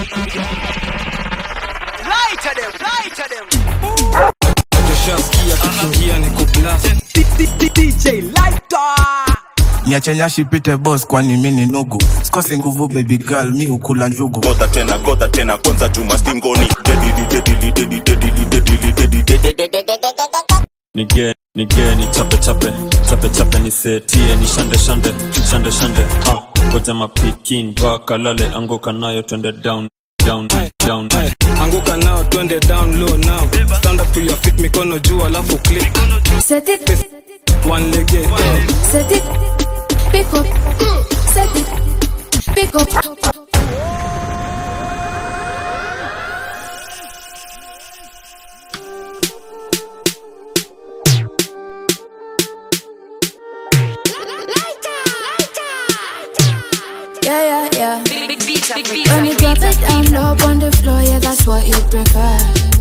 Lie to them, lie to them. Tushaskia tukiingia ni kublast DJ Lighter. niache nyashi pite boss kwani mi ni nugu sikosi nguvu baby girl mi ukula njugu Gota tena gota tena kwanza juma stingoni dedili dedili dedili dedili dedili dedili nige nige ni chape chape chape chape ni setie ni shande shande shande shande ha ngoja mapikin vakalale anguka nayo twende down down down anguka nao twende down low now stand up to your feet mikono juu alafu click Set it, one leg eh. set it, pick up, set it, pick up. Yeah, yeah, yeah. When you drop it down low on the floor, yeah, that's what you prefer.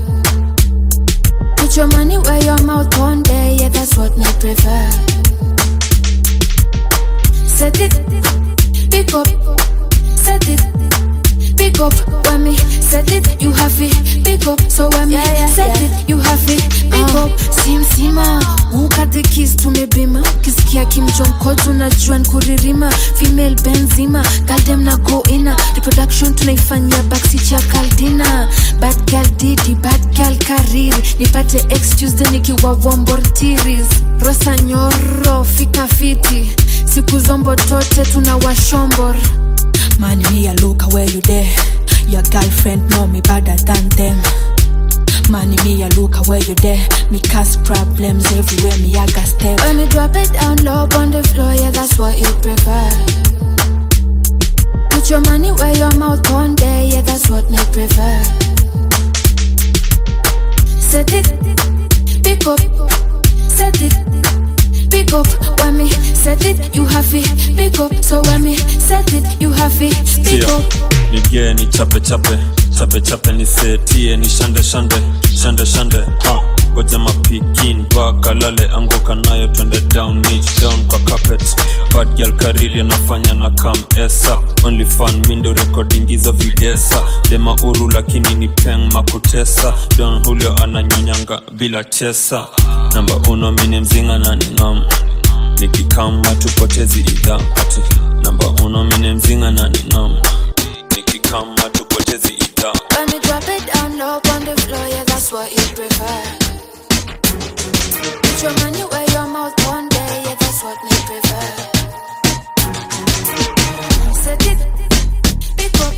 Put your money where your mouth one day, yeah, that's what me prefer. Set it, pick up, set it, pick up. When me set it, you have it, pick up. So when me set it, you have it, pick up. Sim sima, ukate kiss tumebima, kisikia kimjonko tunajua nkuririma, female benzima, goddamn na go ina, reproduction tunaifanyia backseat ya kaldina, bad girl didi, bad girl kariri, nipate excuse then nikiwa vombortiris, rosa nyoro, fika fiti, siku zombo tote tuna washombor. Man, me a look where you there. Your girlfriend know me better than them. Man, me a look where you there. Me cause problems everywhere. Me I got step. When me drop it down low on the floor, yeah, that's what you prefer. Put your money where your mouth one day, yeah, that's what me prefer. Set it, pick up, set it, pick up. When me set it, you have it, pick up. So when me set it, you have it, pick Tia, up. nige ni chape chape chape chape ni setie ni shande shande shande shande ha ngoja mapikin vakalale anguka nayo twende down niche down kwa carpet bad girl karili anafanya na kam esa only fan mindo recording hizo videsa dema uru lakini ni peng makutesa don hulio ananyonyanga bila chesa namba uno mini mzinga na ningam nikikama tupotezi idhaa ati namba uno mini mzinga na ningam nikikama tupotezi idhaa When me drop it down low on the floor, yeah, that's what you prefer. Put your money where your mouth one day, yeah, that's what me prefer. Set it, pick up,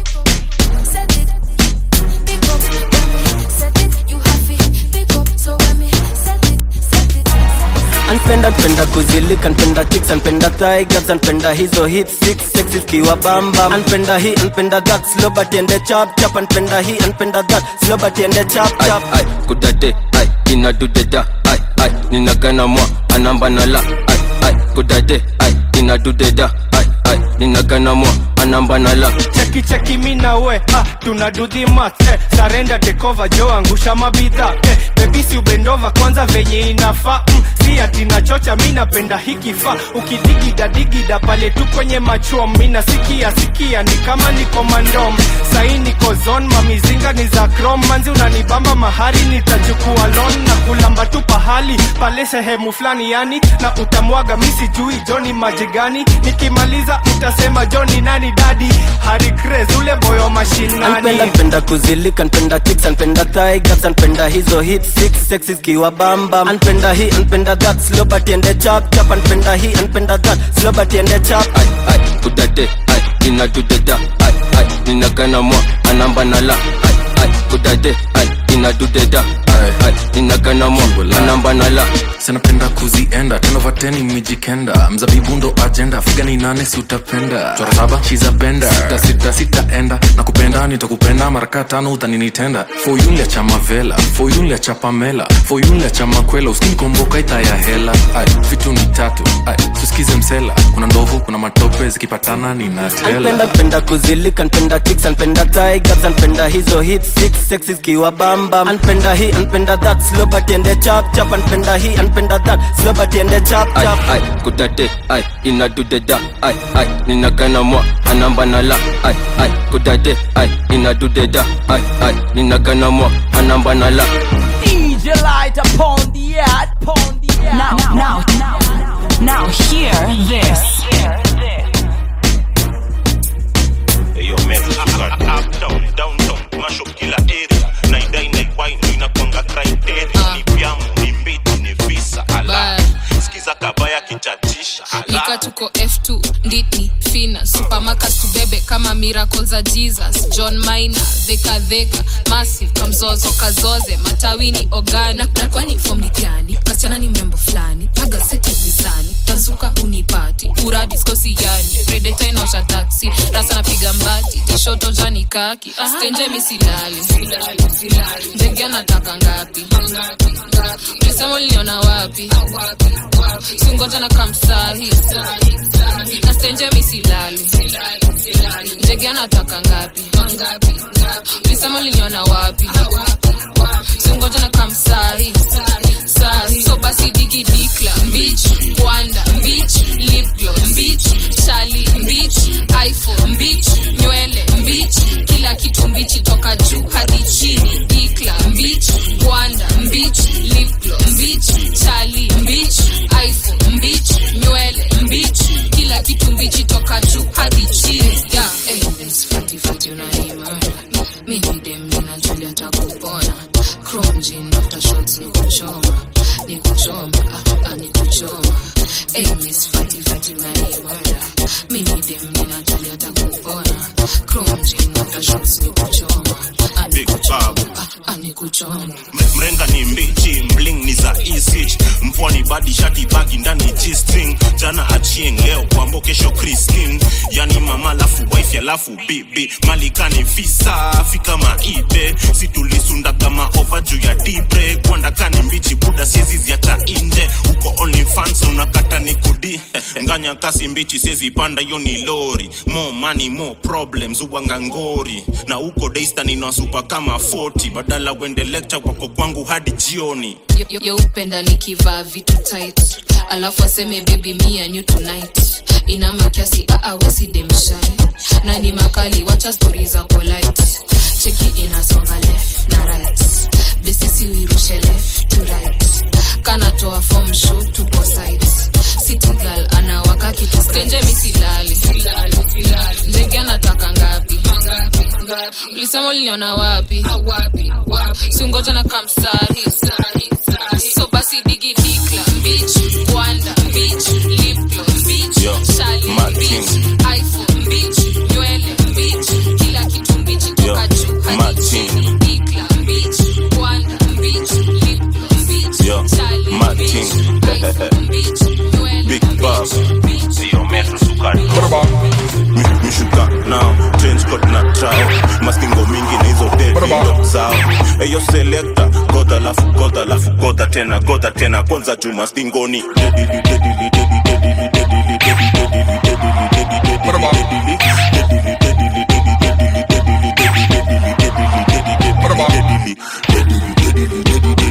set it, pick up. When me set it, you have it, pick up. So when me set it, set it, set it. anpenda npenda kuzilika npenda chicks anpenda tigers anpenda hizo hit six sexy kiwa bamba anpenda hii anpenda that slow but ende chap chap anpenda hii anpenda that slow but ende chap chap ai kudade ai inadudeda ai ai ninagana mwa anamba nala ai ai kudade ai inadudeda ai ai ninagana mwa anamba nala cheki cheki mi na we ah, tuna do the math eh, sarenda tekova jo angusha mabidha eh, bebisi ubendova kwanza venye inafaa mm, si ati nachocha mi napenda hikifaa ukidigida digida pale tu kwenye machom mi nasikia sikia ni kama niko mandom sai niko zon mamizinga ni za krom manzi unanibamba mahari nitachukua lon na kulamba tu pahali pale sehemu fulani yani na utamwaga mi sijui joni maji gani nikimaliza utasema joni nani dadi hari Craze, ule boyo mashinani anpenda npenda kuzilika npenda chicks anpenda tigers anpenda hizo hit six sexy kiwa bamba anpenda hii anpenda that slow but ende chap chap anpenda hii anpenda that slow but ende chap ai ai kudade ai inadudeda ai ai ninagana mwa anamba nala ai ai kudade ai inadudeda ai ai ninagana mwa anamba nala sanapenda kuzienda tenovateni mijikenda mzabibu ndo ajenda figa ni nane si utapenda chora saba shiza benda sita sita sitaenda na kupenda nitakupenda maraka tano utaninitenda foyunlia cha mavela foyunlia cha pamela foyunlia cha makwela uskinikomboka ita ya hela ai vitu ni tatu ai susikize msela kuna ndovu kuna matope zikipatana ninatela anpenda penda kuzilika npenda chicks anpenda tigers anpenda hizo hit six sexy kiwa bamba anpenda hii anpenda that slow but ende chap chap anpenda hii anpenda that slow but ende chap ai chap ai kudade ai inadudeda ai ai ninagana mwa anamba nala ai ai kudade ai inadudeda ai ai ninaganamwa anamba na la DJ light upon the yard, upon the yard. Now, now, now, now, hear this. Eyo meru suka up down down down mash up kila area naidai naiwai ndo inakwanga criteria ni vyamu ni mbiti ni visa ala sikiza kabaya kichatisha nika ala tuko f2 nditni fina supermarket tubebe kama miracle za jesus john mina dhekadheka massive kamzozo kazoze matawini ogana na kwani fom ni gani kasichana ni mrembo fulani paga seti mizani tazuka unipati uradiskosi yani redeta inaosha taksi rasa napiga mbati tishoto jani kaki stenje misilali ndege anataka ngapi ulisema uliniona wapi singoja na kamsahi na stenje misilali ndege anataka ngapi ulisema uliniona wapi singoja na kamsahi sahi so basi digi dikla mbich kwanda mbich lipglo mbich shali mbich iphone mbich nywele mbich kila kitu mbichi toka juu hadi chini dikla mbich kwanda mbich lipglo mbich shali mbich iphone mbich nywele mbich kila kitu mbichi toka juu hadi chini yeah. hey, msfatifati unaimana mimi dem ninajulia takupona chrome jean after shots ni kuchoma ni kuchoma ah, ah, ni kuchoma hey, miss fati fati unaimana mimi dem ninajulia takupona chrome jean after shots ni kuchoma ah, ni Big Bob. ah, ni kuchoma mrenga ni mbichi mling ni za isich mpwani badi shati bagi ndani g-string jana achieng leo kwambo kesho kristin yani mama lafu wife alafu bibi malikani visa fika maibe situlisunda kama ova juu ya dibre kwandakani mbichi buda siezi ziacha inje uko only fans unakata ni kudi nganya kasi mbichi siezi panda hiyo ni lori more money more problems uwanga ngori na uko daystan inawasupa kama 40 badala wende lecture wako kwangu hadi jioni Yo- yo- yeupenda nikivaa vitu tight alafu aseme baby me and you tonight ina makiasi aawesi demshai na ni makali wacha stori za polite cheki inasonga left na right besisi wirushe left to right kanatoa form show tupo site city girl anawaka kitu stenje misilali ndege anataka ngapi ulisema uliniona wapi singoja na kamsahi so basi digi dikla mbich kwanda mbich liplo mbich Yo, shali Mad mbich King. iphone mbich nywele mbich kila kitu mbichi Yo, toka juu Mad hadi King. chini dikla mbich kwanda mbich liplo mbich Yo, shali Mad mbich King. iphone mbich nywele Big Bob. Sio metro sukari. Mi- mishuka nao change code na trao mastingo mingi na hizo devido zao eyo selekta goda lafu goda lafu goda tena goda tena kwanza juu mastingoni Dedili, dedili, dedili, dedili, dedili, dedili, dedili, dedili, dedili, dedili, dedili, dedili, dedili, dedili, dedili, dedili, dedili, dedili, dedili,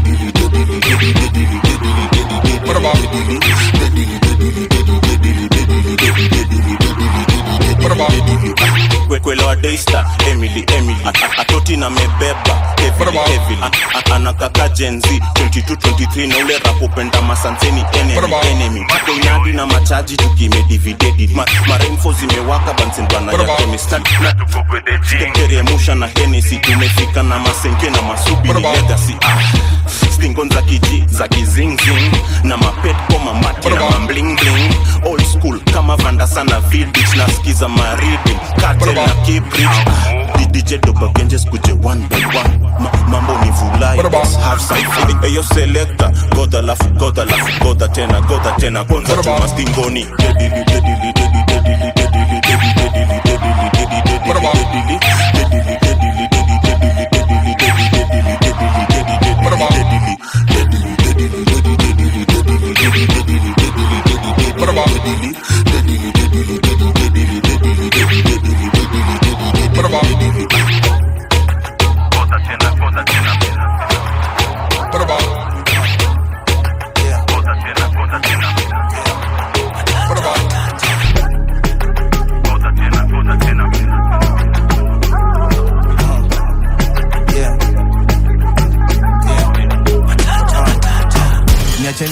Kwe- kwelewa daystar emily emily A- a- atoti na mebeba heavily, heavily. A- a- anakaka jenzi 2223 na ule rapopenda masanseni enemy enemy konyadi na machaji tukimedividedi Ma, maremfo zimewaka bansendwana ya kemistad teremusha na henesi tumefika na masenke na masubi ni legacy ah. stingon za kiji za kizingzing na mapet koma mati na mamblingling old school kama vanda sana vidich na skiza maridi katel na kibrit didije dobagenjes kuje one by one Ma, mambo ni vulai let's have some fun eyo selector goda lafu goda lafu goda tena goda tena kwanza chuma stingoni dedili dedili dedili dedili dedili dedili dedili dedili dedili dedili dedili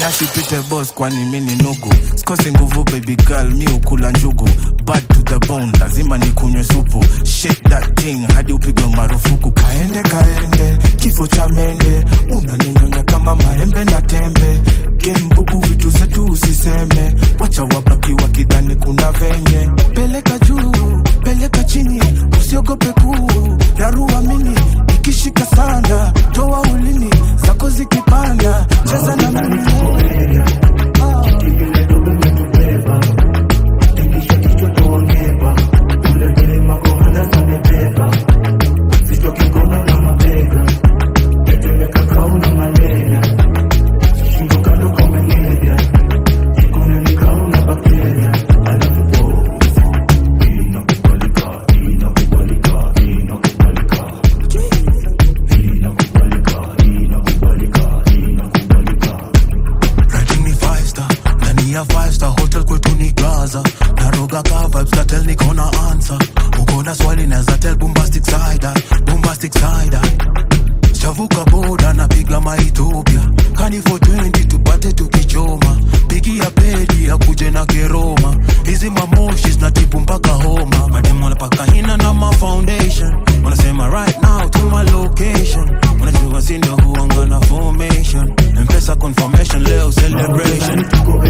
nyashi pite boss kwani mi ni nugu sikosi nguvu baby girl mi ukula njugu bad to the bone lazima nikunywe supu shake that thing hadi upigwe marufuku kaende kaende kifo cha mende unaninyonya kama maembe na tembe gembugu vitu zetu usiseme wacha wabaki wakidhani kuna venye peleka juu peleka chini usiogope kuu raruamini ikishika sana toa ulimi zako zikipanda cheza na mimi Rating ni five star ndani ya five star hotel kwetu ni gaza naroga ka vibes na tell niko na answer uko na swali naweza tell bombastic side eye, bombastic side eye. chavuka boda napiga maethiopia kani 420 tupate tukichoma pigia pedi akuje na keroma hizi mamoshi zinatibu mpaka homa mademu wanapaka hina na ma foundation wanasema right now to my location wanajua sindo huanga na formation mpesa confirmation leo celebration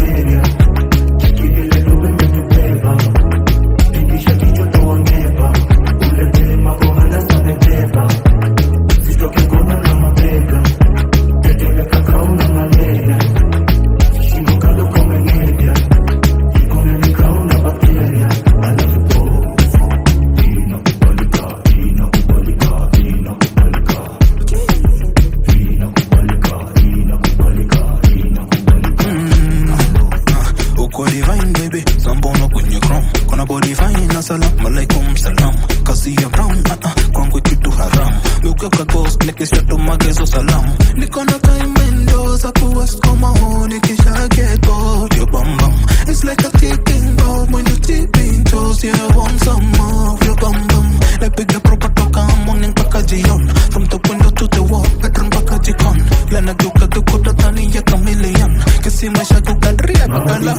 uko divine baby sambono kwenye chrome kona body fine na salam alaikum salam kazi ya brown uh -uh, kwangu kitu haram ukeka ghost nikishato magezo salam niko na kaimendo za kuwaskoma honi kisha get bored your bum bum it's like a ticking bomb when you tipping toes yeah I want some more of your bum bum napiga proper toka morning mpaka jion from the window to the wall bedroom mpaka jikon lanageuka geuka dhani ya chameleon kisima cha kukadria kukala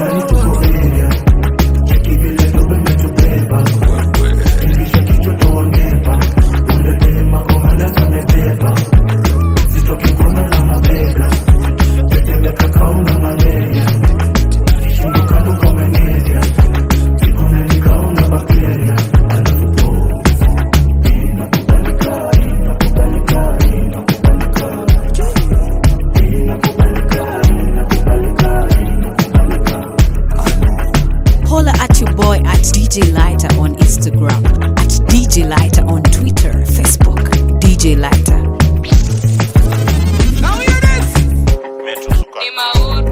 Holla at your boy at DJ Lighter on Instagram, at DJ Lighter on Twitter, Facebook, DJ Lighter. Ni mauru.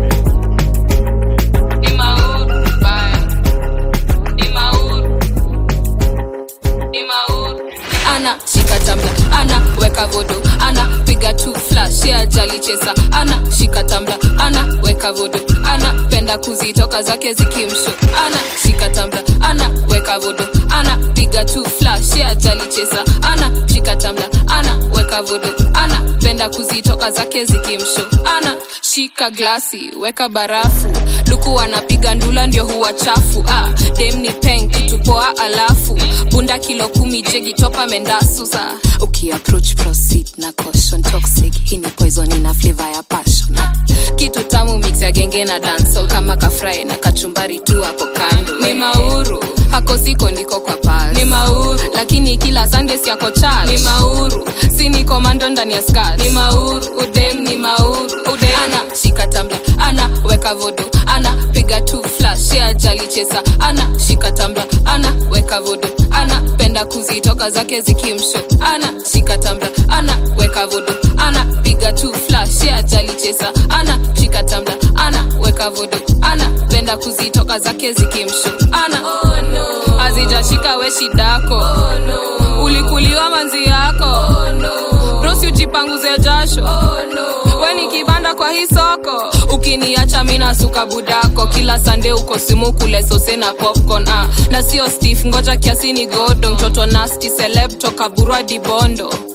Ni mauru, bye. Ni mauru. Ni mauru. ana shika tambla ana weka vodo ana piga tu flash ya jali chesa ana shika tambla ana weka vodo ana penda kuzitoka zake zikimsho ana shika tambla ana weka vodo ana piga tu flash ya jali chesa ana shika tambla ana weka vodo ana penda kuzitoka zake zikimsho ana shika glasi weka barafu luku anapiga ndula ndio huwa chafu ah, dem ni peng kitu poa alafu bunda kilo kumi jegi topa mendasu sa ukiapproach proceed na caution toxic hii ni poison ina flavor ya passion ah, kitu tamu mix ya genge na dancehall kama kafrai na kachumbari tu hapo kando ni mauru hako siko ndiko kwa pas ni mauru lakini kila sunday siako church ni mauru si ni komando ndani ya skirt ni mauru udem ni mauru udem ana shika tambla ana weka vodo ana piga tu flash ya jali chesa ana shika tambla ana weka vodo ana penda kuzitoka zake zikimsho ana shika tambla ana weka vodo ana piga tu flash ya jali chesa ana shika tambla ana weka vodo ana penda kuzitoka zake zikimsho ana oh, no. azijashika we shidako oh, no. ulikuliwa manzi yako oh, no. rosi ujipanguze jasho oh, no. we ni kibanda kwa hii soko ukiniacha mina suka budako kila sande uko simu kule sose na popcorn ah. na sio stef ngoja kiasi ni godo mtoto nasti celeb toka burwa dibondo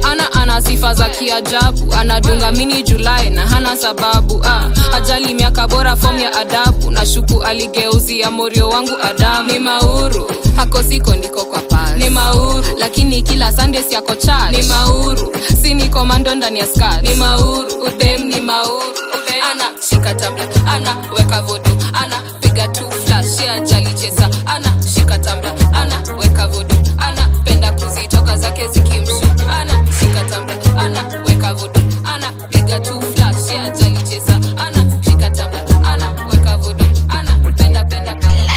hana ana sifa za kiajabu anadunga mini julai na hana sababu ah, ajali miaka bora fom ya adabu na shuku aligeuzia morio wangu adamu ni mauru hako siko ndiko kwa pas ni mauru lakini kila sunday siako church ni mauru si ni komando ndani ya skat ni mauru udem ni mauru udem ana shika tabla ana weka vodo ana piga tu flash ya ajali chesa ana shika tabla ana weka vodo ana penda kuzitoka zake zikimshu ana shika tabla ana weka vodo ana piga tu flash ya ajali chesa ana shika tabla ana weka vodo ana penda penda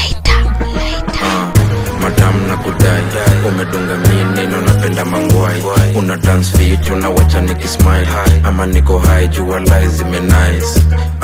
madam na kudai umedunga mini unapenda mangwai una dance fit unawacha nikismile ama niko high jua lai zimenice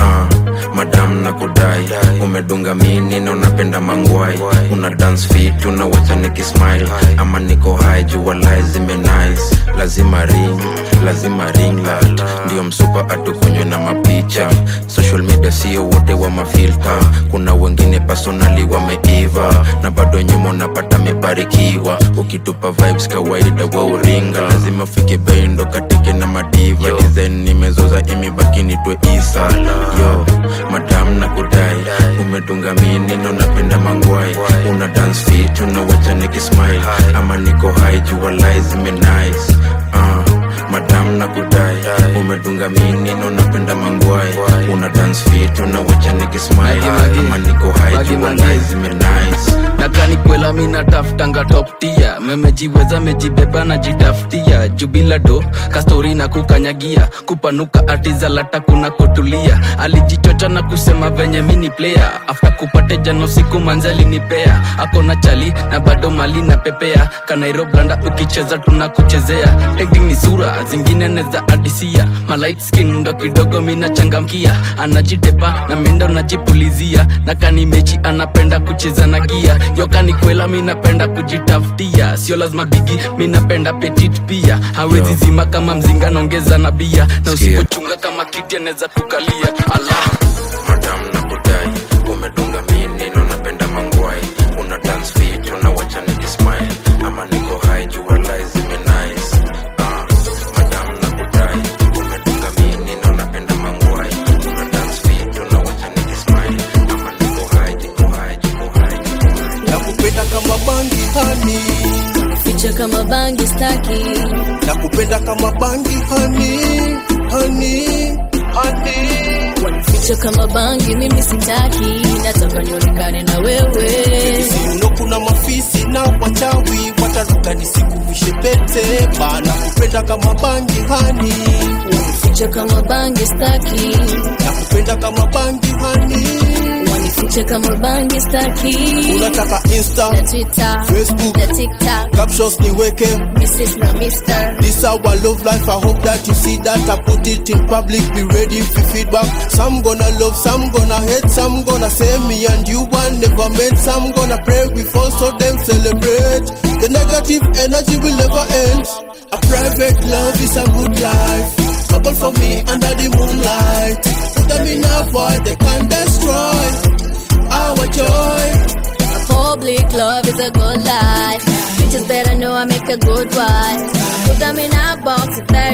uh, madam na kudai umedunga mini na unapenda mangwai una dance fit unawacha nikismile ama niko high jua lai zimenice lazima ring lazima ring light ndio msupa atukunywe na mapicha social media sio wote wa mafilta kuna wengine personali wameiva na bado nyuma unapata mebarikiwa ukitupa vibes kawaida wa uringa lazima ufike bei ndo katike na madiva design nimezoza imebaki nitwe isa yo madam na kudai umedunga mini na unapenda mangwai una dance fit unawacha nikismile ama niko high jua lai zimenice uh, madam na kudai umedunga mini na unapenda mangwai una dance fit unawacha nikismile ama niko high jua lai zimenice nakanikwela minatafutanga toptia memejiweza mejibeba najitafutia jubila do kastori na kukanyagia kupanuka atizalata kuna kotulia alijichocha na kusema venye mini player afta kupate jano siku manzali nipea akona chali na bado mali na pepea kanairoblanda ukicheza tunakuchezea acting ni sura zingine neza adisia malight skin ndo kidogo minachangamkia anajitepa na mindo najipulizia na kanimechi anapenda kucheza na gia yokani kwela minapenda kujitafutia sio lazima bigi minapenda petit pia hawezi zima kama mzinga naongeza na bia na usipochunga kama kiti anaweza kukalia allah madam na kudai umedunga mini na unapenda mangwai una dance fit unawacha nikismile ama niko high jua lai zimenice uh, madam na kudai umedunga mini na unapenda mangwai una dance fit unawacha nikismile ama niko high jiko high jiko high nakupenda kama bangi hani ficha kama bangi staki nakupenda kama bangi hani hani hani ficha kama bangi mimi sitaki nataka nionekane na wewe siuno kuna mafisi na wachawi wataruka nisikuvishe pete bana kupenda kama bangi hani ficha kama bangi staki nakupenda kama bangi hani wanificha kama bangi staki unataka insta na twitter facebook na tiktok captions niweke mrs na mister this our love life i hope that you see that i put it in public be ready for feedback some gonna love some gonna hate some gonna say me and you one never met some gonna pray before so them celebrate the negative energy will never end a private love is a good life couple for me under the moonlight put them in a void they can destroy our joy a public love is a good life bitches better know i make a good wife put them in a box if they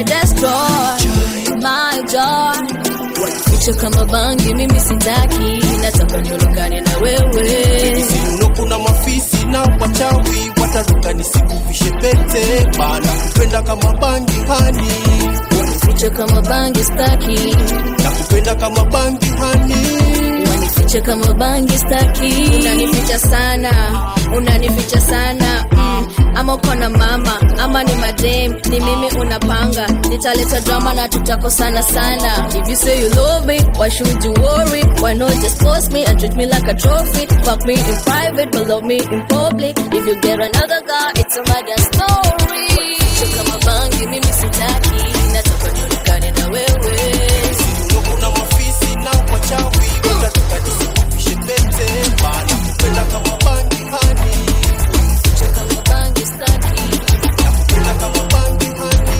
destroy my joy ficha kama bangi mimi sitaki nataka nionekane na wewe siuno kuna mafisi na wachawi wataruka nisikuvishe pete bana kupenda kama bangi hani ficha kama bangi staki nakupenda kama bangi hani wanificha kama bangi staki unanificha sana unanificha sana mm. ama uko na mama ama ni madem ni mimi unapanga nitaleta drama na tutakosana sana if you say you love me why should you worry why not just post me and treat me like a trophy fuck me in private but love me in public if you get another guy it's another story Ficha kama bangi mimi sitaki nataka nionekane na wewe siuno kuna mafisi na wachawi wataruka nisikuvishe pete bana kupenda kama bangi hani ficha kama bangi staki nakupenda kama bangi hani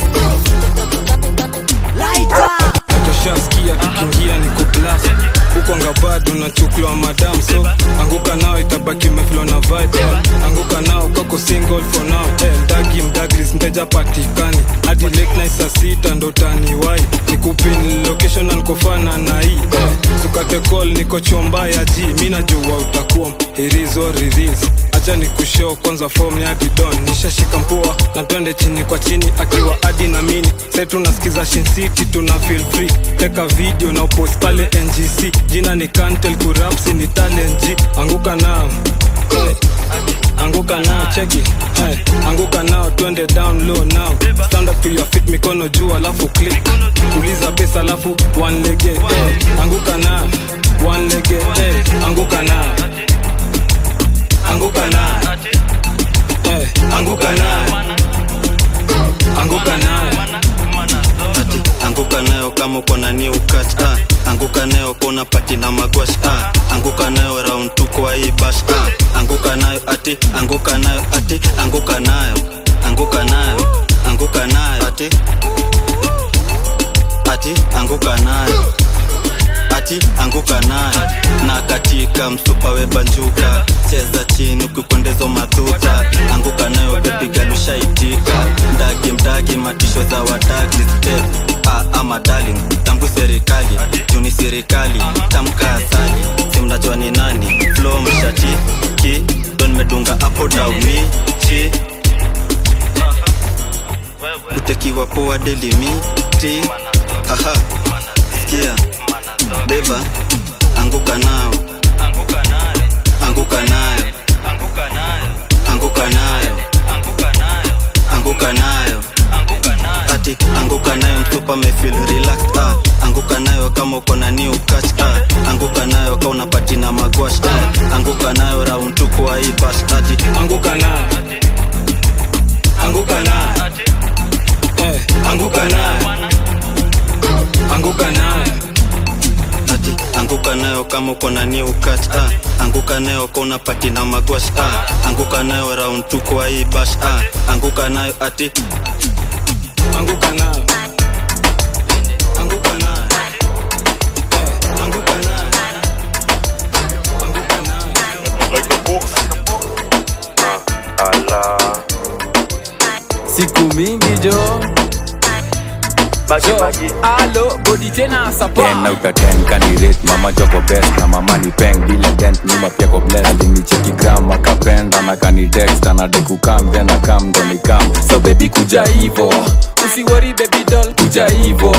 toshaskia kikiingia ni kuplas huko ngabado nachukuliwa madam so anguka nao itabaki meflo na vibe anguka nao niko single for now eh, mdagi mdagris mteja patikani hadi late night saa sita ndo taniwai nikupin location na nikofana na hii eh, sukate call niko chomba ya ji mi najua utakuwa irizo riris acha nikushow kwanza form ya didon nishashika mpua na twende chini kwa chini akiwa adi na mini sai tunasikiza Shin City tuna feel free teka video na upost pale ngc jina ni kantel kurapsi ni talent G anguka nao hey. anguka nao cheki hey. anguka nao twende down low now stand up to your feet mikono juu alafu click uliza pesa alafu one lege hey. anguka nao one lege hey. anguka nao anguka nao hey. anguka nao anguka nao ati anguka nayo kama uko na new catch ah. anguka nayo kona pati na magwash ah. anguka nayo round tu kwa hii bash ah. anguka nayo ati anguka nayo ati anguka nayo anguka nayo anguka nayo ati ati anguka nayo ati anguka nayo na katika msupa webanjuka cheza chini ukikwendezo madhuta anguka nayo bebigalushaitika mdagi mdagi matisho za wadagi step ah, ama darling tangu serikali juni serikali tamka asali simnajua ni nani flo mshati ki don medunga apo dauni chi utekiwa poa delimiti aha sikia beba anguka nao anguka nayo anguka nayo anguka nayo ati anguka nayo mtupa mefil relax ah. anguka nayo kama uko na new catch ah. anguka nayo ka unapati na magwash ah. anguka nayo round tu kwa hii bash ati anguka nayo anguka nayo eh, anguka nayo anguka nayo ati anguka nayo kama uko na new catch ah. anguka nayo ka unapati na magwash ah. anguka nayo round tu kwa hii bash ah. anguka nayo ati anguka nayo anguka nayo eh, anguka nayo siku mingi jo alo bodi tena sapa ten out of ten kanirate mama joko best na mama ni peng bila dent nyuma pia ko bless alinicheki gram akapenda na kanitext anadai kukam then akam ndo nikam so baby kuja hivo usiwori baby doll kuja hivo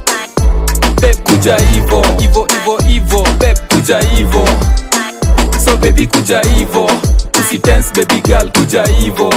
beb kuja hivo hivo hivo hivo beb kuja hivo so baby kuja hivo usitense baby girl kuja hivo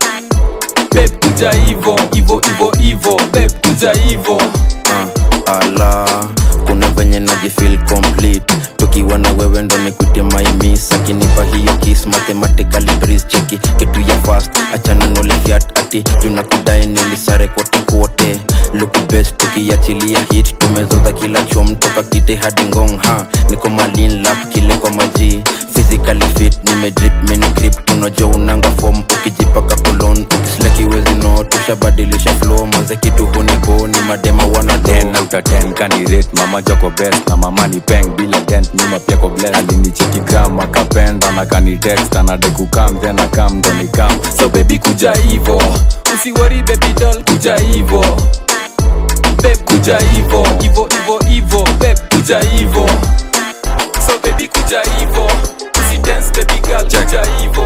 beb kuja hivo hivo hivo hivo beb kuja hivo uh, ala kuna venye najifil complete tukiwa na wewe ndo nikute maimis akinipa hiyo kis mathematically breeze cheki kitu ya fast achana nolefiat ati tunakudai nilisare kote kote look best tukiachilia hit tumezoza kila chom toka kite hadi ngong ha niko malin lap kile kwa maji physically fit nimedrip mini grip tunajua unanga form ukijipaka kolon ukislakiwezi no tushabadilisha flow manze kitu hunibo ni madema wana ten out of ten kanirate mama joko best na mama ni peng bila dent nyuma pia ko bless alinicheki gram akapenda na kanitext anadai kukam then akam ndo nikam so baby kuja hivo usiwori baby doll kuja hivo beb kuja hivo hivo hivo hivo beb kuja hivo so baby kuja hivo usidance baby girl kuja hivo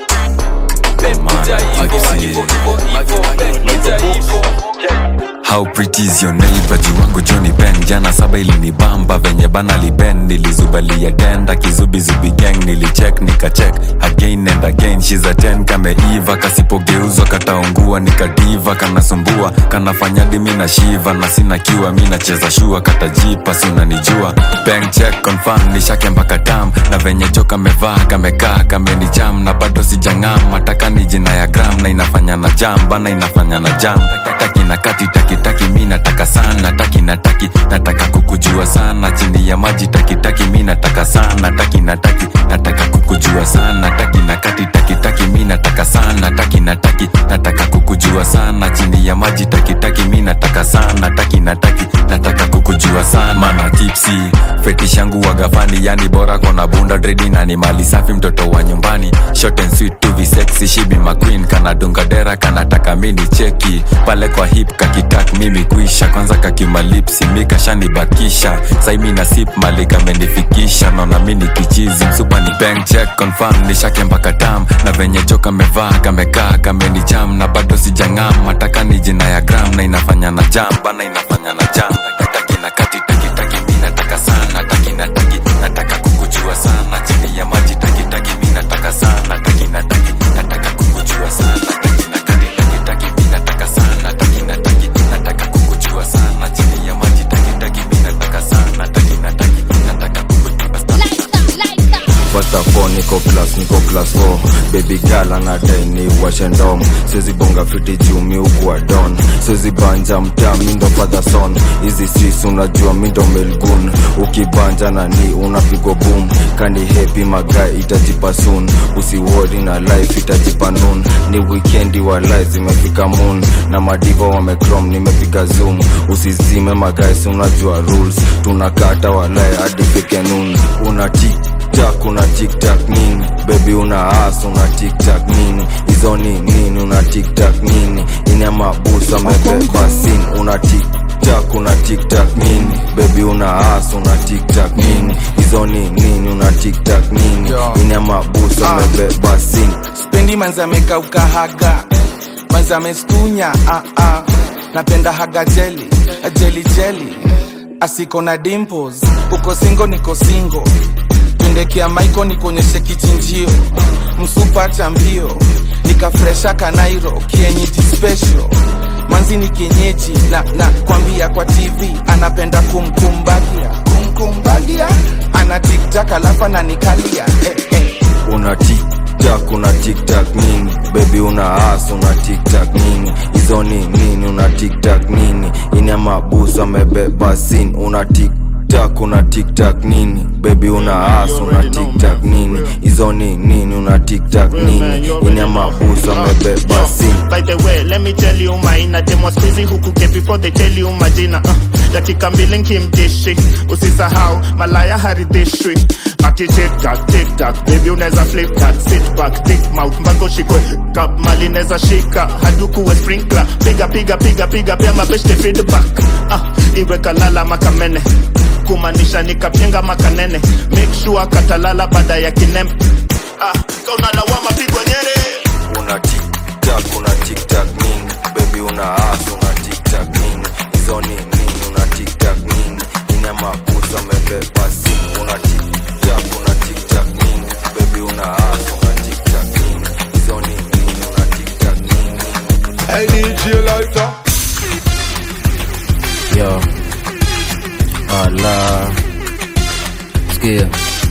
beb kuja hivo hivo hivo hivo beb kuja hivo How pretty is your neighbor jiwangu Johnny Ben jana saba ilinibamba venye bana liben nilizubalia tenda kizubizubi gang nilicheck nikacheck again and again she's a 10 kameiva kasipogeuzwa kataungua nikadiva kanasumbua kanafanya dimi na shiva na sina kiwa mi nacheza shua katajipa si unanijua bank check confirm nishake mpaka tam na venye jo kamevaa kamekaa kamenicham na bado sijang'am mataka ni jina ya gram na inafanya na jam bana inafanya na jam taki na kati taki taki mi nataka sana taki na taki nataka kukujua sana chini ya maji taki taki mi nataka sana taki na taki nataka kukujua sana taki na kati taki taki mi nataka sana taki na taki nataka kukujua sana chini ya maji taki taki mi nataka sana taki na taki nataka kukujua kukujua sana mana tipsi fetish yangu wagafani yani bora kona bunda dredi na ni mali safi mtoto wa nyumbani short and sweet to be sexy she be my queen kanadunga dera kanataka mini cheki pale kwa hip kakitak mimi kuisha kwanza kakimalipsi mikashanibakisha saimi na sip mali kamenifikisha naona mini kichizi msupa ni bank check confirm nishake mpaka tam na venye jo kamevaa kamekaa kameni jam na bado sijang'am mataka ni jina ya gram na inafanya na jam bana inafanya na jam taki na kati taki taki mi nataka sana taki na taki nataka kukujua sana chini ya maji taki taki mi nataka sana taki na taki nataka kukujua sana taki na kati taki taki mi nataka sana taki na taki nataka kukujua sana chini ya maji taki taki mi nataka sana taki na taki nataka kukujua sana First of all, niko class, niko class 4 Baby girl anadai ni washe ndom Siwezi bonga fiti juu mi ukuwa don Siwezi banja mtaa mi ndo father son Hizi sis unajua mi ndo melgun Ukibanja na ni unapigwa boom Kani happy magai itajipa soon Usiwori na life itajipa noon Ni weekendi wa life zimefika moon Na madiva wamecrom nimepiga zoom Usizime magai si unajua rules Tunakata walai hadi fike noon Una tik tiktak una tiktak nini bebi una as una tiktak nini hizo ni nini una tiktak nini ina mabusa mebeba sin una tiktak una tiktak nini bebi una as una tiktak nini hizo ni nini una tiktak nini ina mabusa Ah. mebeba sin spendi manzi amekauka haga manzi amestunya ah, ah. napenda haga jeli jeli jeli asiko na dimples uko singo niko singo tundekea maiko nikuonyeshe kichinjio msupa cha mbio nikafresha kanairo kienyeji special manzi ni kienyeji na, na kwambia kwa tv anapenda kumkumbagia kumkumbagia ana tiktak alafu ananikalia eh, eh. una tiktak una tiktak nini bebi una as una tiktak nini hizo ni nini una tiktak nini ina mabusa amebeba sin una tiktak una tiktak nini bebi una as una tiktak nini hizo ni nini una tiktak nini ina mabusa amebeba sin By the way, let me tell you maina dem was busy huku ke before they tell you majina uh, dakika mbili nkimdishi usisahau malaya haridhishwi ati tiktak tiktak baby unaweza flip that sit back thick mouth mbango shikwe kap mali neza shika hadukuwe sprinkler piga piga piga piga pia mabeshte feedback uh, iwe kalala makamene kumaanisha nikapenga makanene make sure katalala baada ya kinem ah, kaunalawama pigwa nyere una tiktak una tiktak nini bebi una as una tiktak nini hizo ni nini una tiktak nini ina mabusa amebeba sin una tiktak una tiktak nini bebi una as una tiktak nini hizo ni nini una tiktak nini Hey DJ Lighter yo ala skia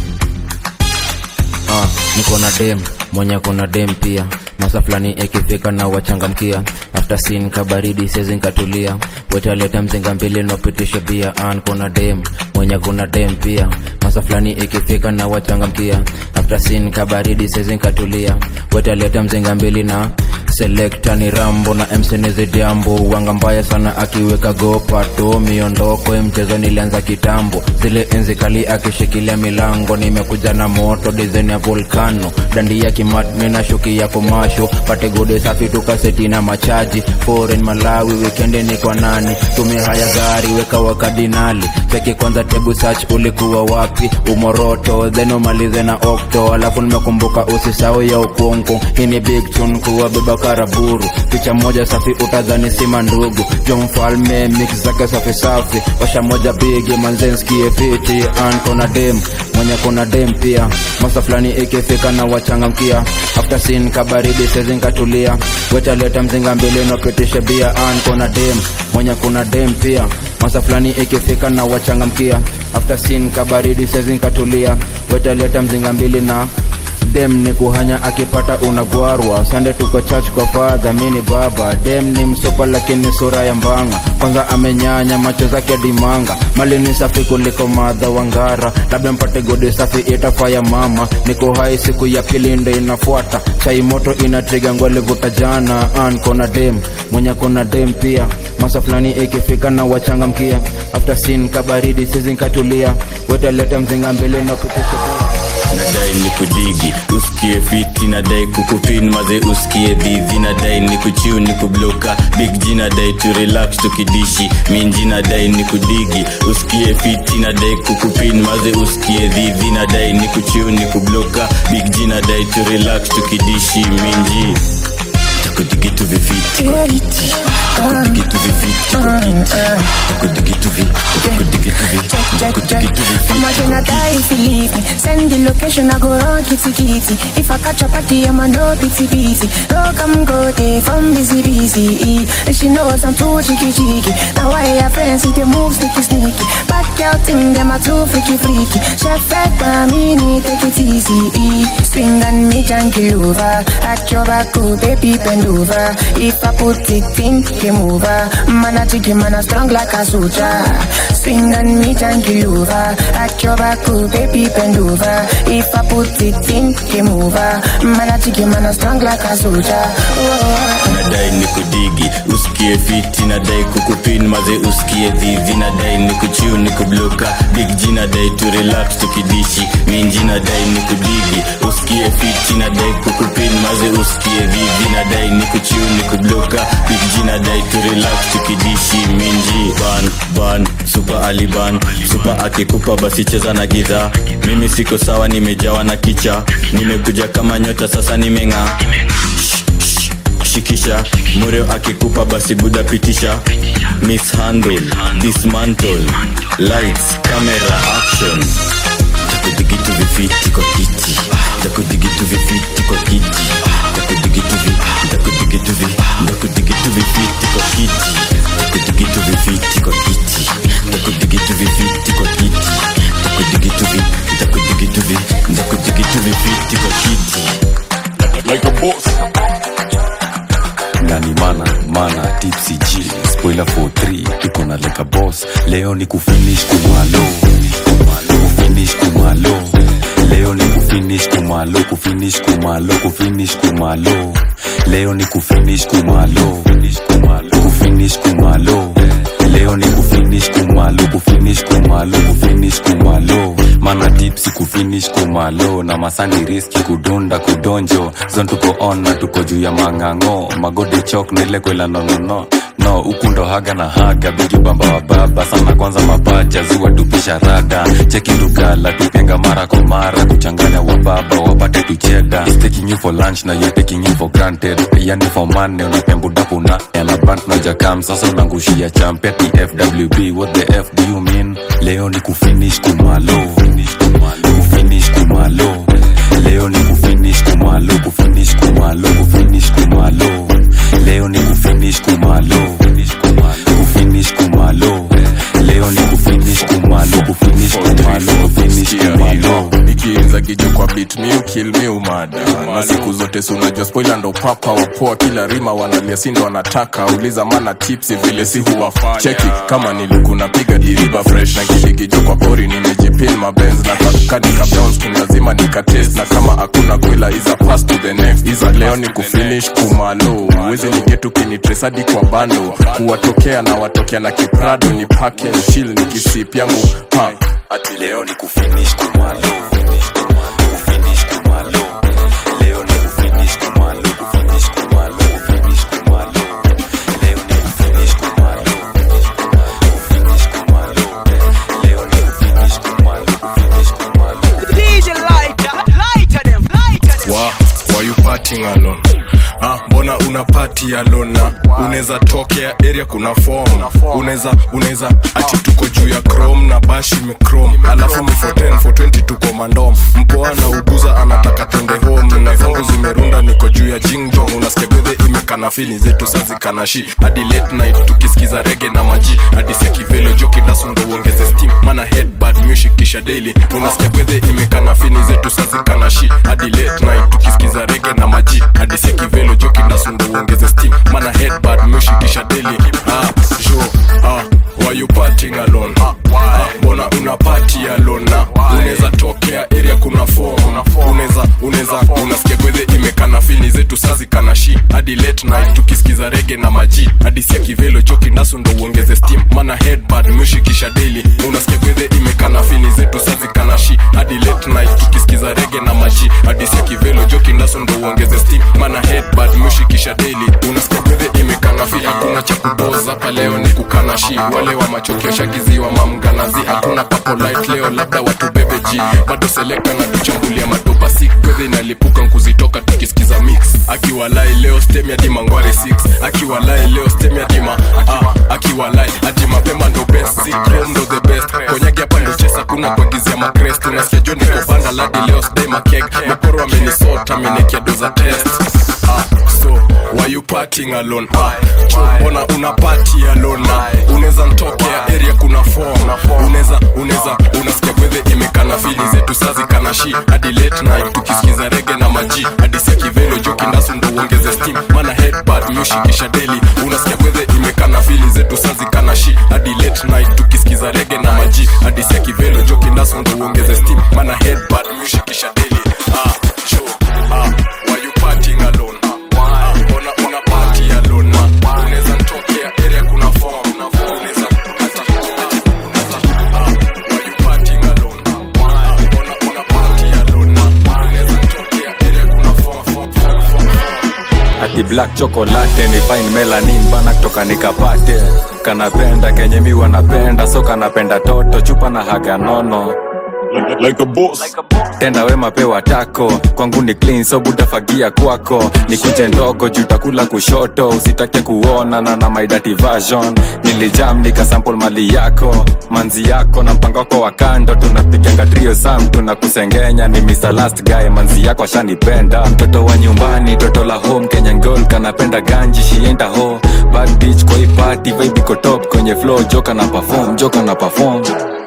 ah, niko na dem mwenye kuna dem pia masa fulani ikifika na wachangamkia after sin kabaridi sezi nkatulia wetaleta mzinga mbili nopitisha bia an kuna dem mwenye kuna dem pia masa fulani ikifika na wachangamkia after sin kabaridi sezi nkatulia wetaleta mzinga mbili na selekta ni rambo na msenezi diambo wanga mbaya sana akiweka gopato miondoko mchezo nilianza kitambo zile enzi kali akishikilia milango nimekuja na moto dizaini ya volkano dandi ya kimatmi na shuki ya komasho pate gode safi tukaseti na machaji foreign malawi wikendi ni kwa nani tumia haya gari weka wakadinali cheki kwanza tebu search ulikuwa wapi umoroto then umalize na okto alafu nimekumbuka usisau ya ukungu hii ni big tune kuwa beba karaburu picha moja safi utadhani sima ndugu jo mfalme mix zake safi safi washa moja bigi manzenskie fiti an kona dem mwenye kona dem pia masa fulani ikifika na wachangamkia after sin kabaridi sezinkatulia wetaleta mzinga mbili nopitishe bia an kona dem mwenye kuna dem pia masa fulani ikifika na wachangamkia after sin kabaridi sezinkatulia wetaleta mzinga mbili na dem ni kuhanya akipata unagwarwa sande tuko church kwa fadha mini baba dem ni msopa lakini sura ya mbanga kwanza amenyanya macho zake dimanga mali ni safi kuliko madha wangara labda mpate godi safi itafaya mama niko hai siku ya pili ndo inafuata chai moto inatriga ngwalivuta jana an kona dem mwenye kona dem pia masa fulani ikifika na wachangamkia after sin kabaridi sezi nkatulia wetaleta mzinga mbele na kupisha nadai ni kudigi usikie fiti nadai kukupin maze usikie dhidhi nadai ni kuchiu ni kubloka big g nadai tu relax tukidishi minji nadai ni kudigi usikie fiti nadai kukupin maze usikie dhidhi nadai ni kuchiu ni kubloka big g nadai tu relax tukidishi minji takudigitu vifiti kwa kiti takudigitu vifiti kwa kiti takudigitu vi takudigitu vi takudigitu I'ma vifiti gonna die if you leave me. Send the location, I go run kitty kitty. If I catch a party, I'ma no pity busy. No come go day from busy busy. And she knows I'm too cheeky cheeky. Now I have friends, see they move sneaky sneaky. Back out thing, them are too freaky freaky. Chef fed by me, need take it easy. Swing and me junkie over. At your back, go baby bend over. If I put it in, game over. Man a jiggy, man a strong like a soldier. Swing and me junkie over. At your back, oh baby bend over. If I put it in, game over. Man a jiggy, man a strong like a soldier. Oh. nadai ni kudigi usikie fiti nadai kukupin maze usikie dhivi nadai ni kuchiu ni kubloka big g nadai tu relax tukidishi minji nadai ni kudigi usikie fiti nadai kukupin maze usikie dhivi nadai ni kuchiu ni kubloka big g nadai tu relax tukidishi minji ban ban super aliban super akikupa basi cheza na giza mimi siko sawa nimejawa na kicha nimekuja kama nyota sasa nimeng'aa shikisha mureo akikupa basi buda pitisha mishandle dismantle lights camera action takudigitu vifiti kwa kiti takudigitu vifiti kwa kiti takudigitu vi takudigitu vi takudigitu vifiti kwa kiti takudigitu vifiti kwa kiti takudigitu vifiti kwa kiti takudigitu vi takudigitu vi takudigitu vifiti kwa kiti like a boss ndani mana mana tipsy g spoiler for 3 tuko na leka boss leo ni kufinish kumalo kufinish kumalo leo ni kufinish kumalo kufinish kumalo kufinish kumalo leo ni kufinish kumalo kufinish kumalo leo ni kufinish kumalo kufinish kumalo kufinish kumalo mana tipsi kufinish kumalo na masani riski kudunda kudonjo zon tuko on na tuko juu ya mang'ang'o magode chok na ile kwela nonono no huku ndo haga na haga bigi bamba wa baba sana kwanza mapacha ziwa tupisha rada cheki lugala tupenga mara kwa mara kuchanganya wa baba wapate tucheda He's taking you for lunch na you're taking you for granted yani for money unapembudapu na elabant na jakam sasa unangushia champeti fwb what the f do you mean leo ni kufinish kumalo kufinish kumalo leo ni kufinish kumalo kufinish kumalo kufinish kumalo leo ni kufinish kumalo kufinish kumalo leo ni kufinish kumalo kufinish kumalo kufinish kumalo ikiinza kijo kwa bit mi ukil mi umada na siku zote si unajua spoiler ndo papa wapoa kila rima wanalia sindo wanataka uliza mana tipsi vile si huwafanya cheki kama nilikuna piga diriba fresh na kilikijo kwa pori nimejipin mabenz na kakadika browns king lazima nikatest na kama hakuna kwela iza pass to the next iza leo ni kufinish kumalo uwezi nigetu kinitresadi kwa bando kuwatokea na watokea na kiprado ni pake chill ni kisip yangu ha ati leo ni kufinish kumalo kufinish kumalo leo ni kufinish kumalo kufinish kumalo kufinish kumalo leo ni kufinish kumalo kufinish kumalo leo ni kufinish kumalo kufinish kumalo DJ lighter, lighter them, lighter them. wa why you partying alone Ah, mbona una party alone na unaweza tokea area kuna form unaweza unaweza ati tuko juu ya chrome na bash imechrome alafu mi for 10 for 20 tuko mandom mpoa na uguza anataka twende home na zangu zimerunda niko juu ya jingjong unasikia bedhe imekana fili zetu sazikanashi hadi late night tukisikiza rege na maji hadi sekivelo joki dasundo uongeze steam mana headbad music kisha daily unasikia bedhe imekana fini zetu sazikanashi hadi late night tukisikiza rege na maji hadi sekivelo joki dasundo uongeze steam mana headbad music kisha daily ah jo ah why you partying alone ah, mbona una party alone na unaweza tokea area kuna form unaweza unaweza unasikia bedhe ime imekana fini zetu sazi kana shi hadi late night tukisikiza rege na maji hadi sia kivelo choki naso ndo uongeze steam mana headbad mushikisha daily unasikia gwedhe imekana fini zetu sazi kana shi hadi late night tukisikiza rege na maji hadi sia kivelo joki naso ndo uongeze steam mana headbad mushikisha daily unasikia gwedhe imekana fi hakuna cha kupoza hapa leo ni kukana shi wale wa machokio shagiziwa mamganazi hakuna papo light leo labda watu bebe ji bado selekta na tuchambulia madopa sik gwedhe inalipuka nkuzitoka tukisikiza mix akiwalai leo stem ya dima ngware 6 akiwalai leo stem ya dima ah, akiwalai ati mapema ndo best si chrome ndo the best konyagi hapa ndo chesa kuna kuagizia makrest unasikia jo niko banda ladi leo sday makek meporo amenisota amenekia doza test ah, so why you partying alone ah, cho mbona una party alone na unaweza ntokea area kuna form unaweza unaweza unasikia gwedhe imekana fili zetu sazi kana shi hadi late night tukisikiza rege na maji hadi sia kivelo joki ndasu ndo uongeze steam mana headbad mushikisha daily unasikia gwedhe imekana fili zetu sazi kana shi hadi late night tukisikiza rege na maji hadi sia kivelo joki ndasu ndo uongeze steam mana headbad mushikisha daily ah, cho, ah, why you partying alone Ah, mbona una party alone na unaweza ntokea area kuna form unaweza ati ati ati ah, why you partying alone Ah, mbona una party alone na unaweza ntokea area kuna form form form form ati black chocolate ni fine melanin bana kutoka nikapate kanapenda kenye mi wanapenda so kanapenda toto chupa na haga nono like a boss. tenda wema pewa tako kwangu ni clean so butafagia kwako ni kuje ndogo jutakula kushoto usitake kuona na na my dirty version nilijam nikasample mali yako manzi yako na mpango wako wa kando tunapiganga trio sam tunakusengenya ni Mr. last guy manzi yako ashanipenda mtoto wa nyumbani toto la home Kenyan girl kanapenda ganji shienda ho bad bitch kwa hii party vibe iko top kwenye flow joka na perform joka na perform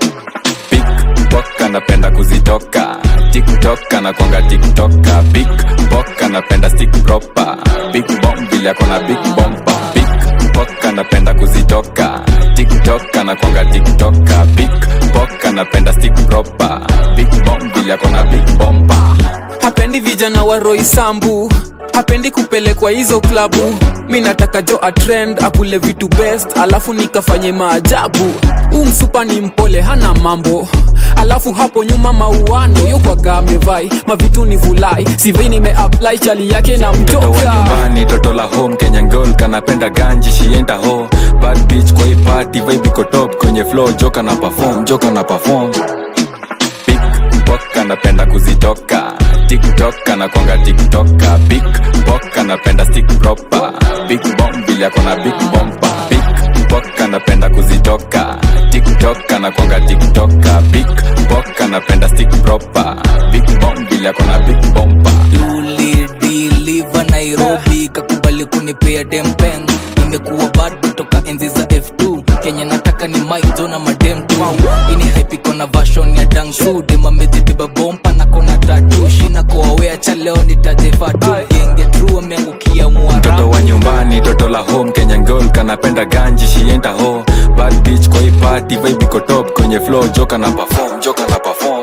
Bok anapenda kuzitoka tiktok anakwanga tiktoka big bok anapenda stick proper big bomb vile akona big bomba big bok anapenda kuzitoka tiktok anakwanga tiktoka big bok anapenda stick proper big bomb vile akona big bomba hapendi vijana wa roisambu hapendi kupelekwa hizo klabu mi nataka jo atrend akule vitu best alafu nikafanye maajabu huu msupa ni mpole hana mambo alafu hapo nyuma mauano yokwaga amevai mavitu ni vulai sivei nimeapply chali yake na mtoto wa mtoka nyumbani toto la home kenyan girl kanapenda ganji shienda ho bad bitch kwa hii party vibe iko top kwenye flow joka na perform joka na perform big bok anapenda kuzitoka tiktok anakwanga tiktoka big bok anapenda stick proper big bomb vile akona big bomba big bok anapenda kuzitoka tiktok anakwanga tiktoka big bok anapenda stick proper big bomb vile akona big bomba ulidiliva nairobi kakubali kunipea dempeng nimekuwa bado toka enzi za f2 kenya nataka ni maijo na madem tu ini haipiko na vashon ya dangsu demamezibeba bompa na kona tatu shina koawea cha leo nitajefatu genge tru ameangukia mwara mtoto wa nyumbani toto la home kenyan girl kanapenda ganji shienda ho bad bitch kwa hii party vibe iko top kwenye flow joka na perform joka na perform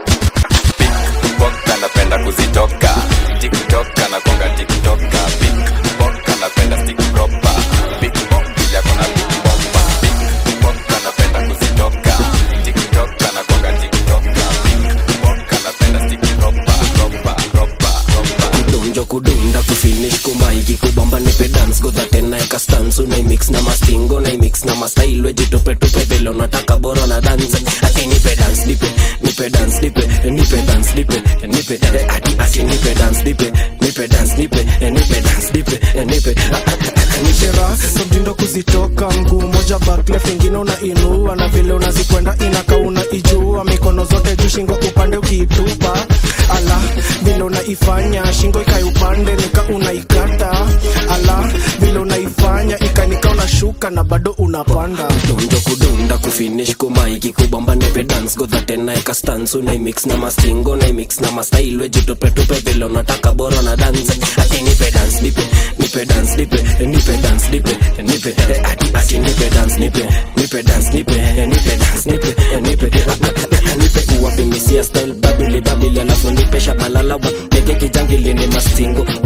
big bok anapenda kuzitoka tiktok anakonga tiktoka big bok anapenda stick proper big bomb bila kona big bomba big bok anapenda kuzitoka tiktok anakonga tiktoka big bok anapenda stick proper proper proper proper kudonjo kudunda kufinish kumaiki kubamba nipe dance godha tena eka stans unaimix na mastingo naimix na mastailwe jitupetope vile unataka bora na dance ati nipe dance nipe nipe dance nipe nipe dance nipe nipe eh, ati ati nipe dance nipe nipe dance nipe eh, nipe dance nipe eh, nipe ah, ah, ah, nipe nishera somtindo kuzitoka mguu moja baklef ingine unainua na vile unazikwenda inaka unaijua mikono zote juu shingo upande ukiitupa ala vile unaifanya shingo ikai upande nika unaikata ala vile unaifanya ikanika unashuka na bado unapanda donjo kudunda kufinish kumaiki kubamba nipe dance godha tena eka stans unaimix na mastingo naimix na mastailwe jitupetupe vile unataka bora na dance ati nipe dance nipe nipe dance nipe nipe dance nipe nipe eh, ati ati nipe dance nipe nipe dance nipe eh, nipe dance nipe eh, nipe ah, ah, ah, nipe kuwapimisia style babili babili alafu nipe shabalala wa peke kijangili ni mastingo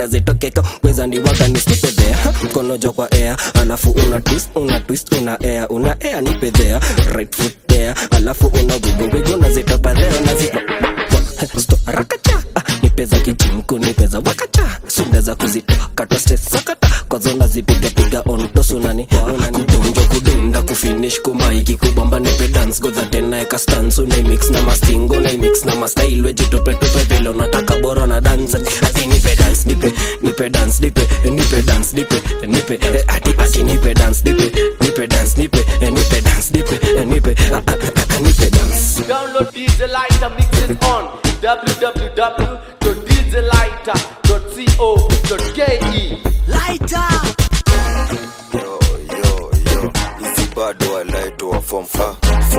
zitokeka weza ndiwaga nisipedhea mkono jo kwa air alafu una twist una twist una air una air nipedhea right foot there alafu una wigo nazitopadhea nazito rakacha nipeza kijimku nipeza wakacha sunda za kuzitoa katwa stress sakata kwazo nazipigapiga ontosunani kudonjo kudunda kufinish kumaiki kubamba nipe dance godha tena eka stans unaimix na mastingo unaimix na mastyle wejitupetope vile unataka bora na dance ati nipe dance nipe nipe dance nipe nipe dance nipe nipe eh, ati ati nipe dance nipe nipe dance nipe eh, nipe dance nipe eh, nipe ah, ah, ah, ah, nipe dance Download DJ Lighter, mix it on www.djlighter.co.ke. Lighter. hizi bado walaitoa form fa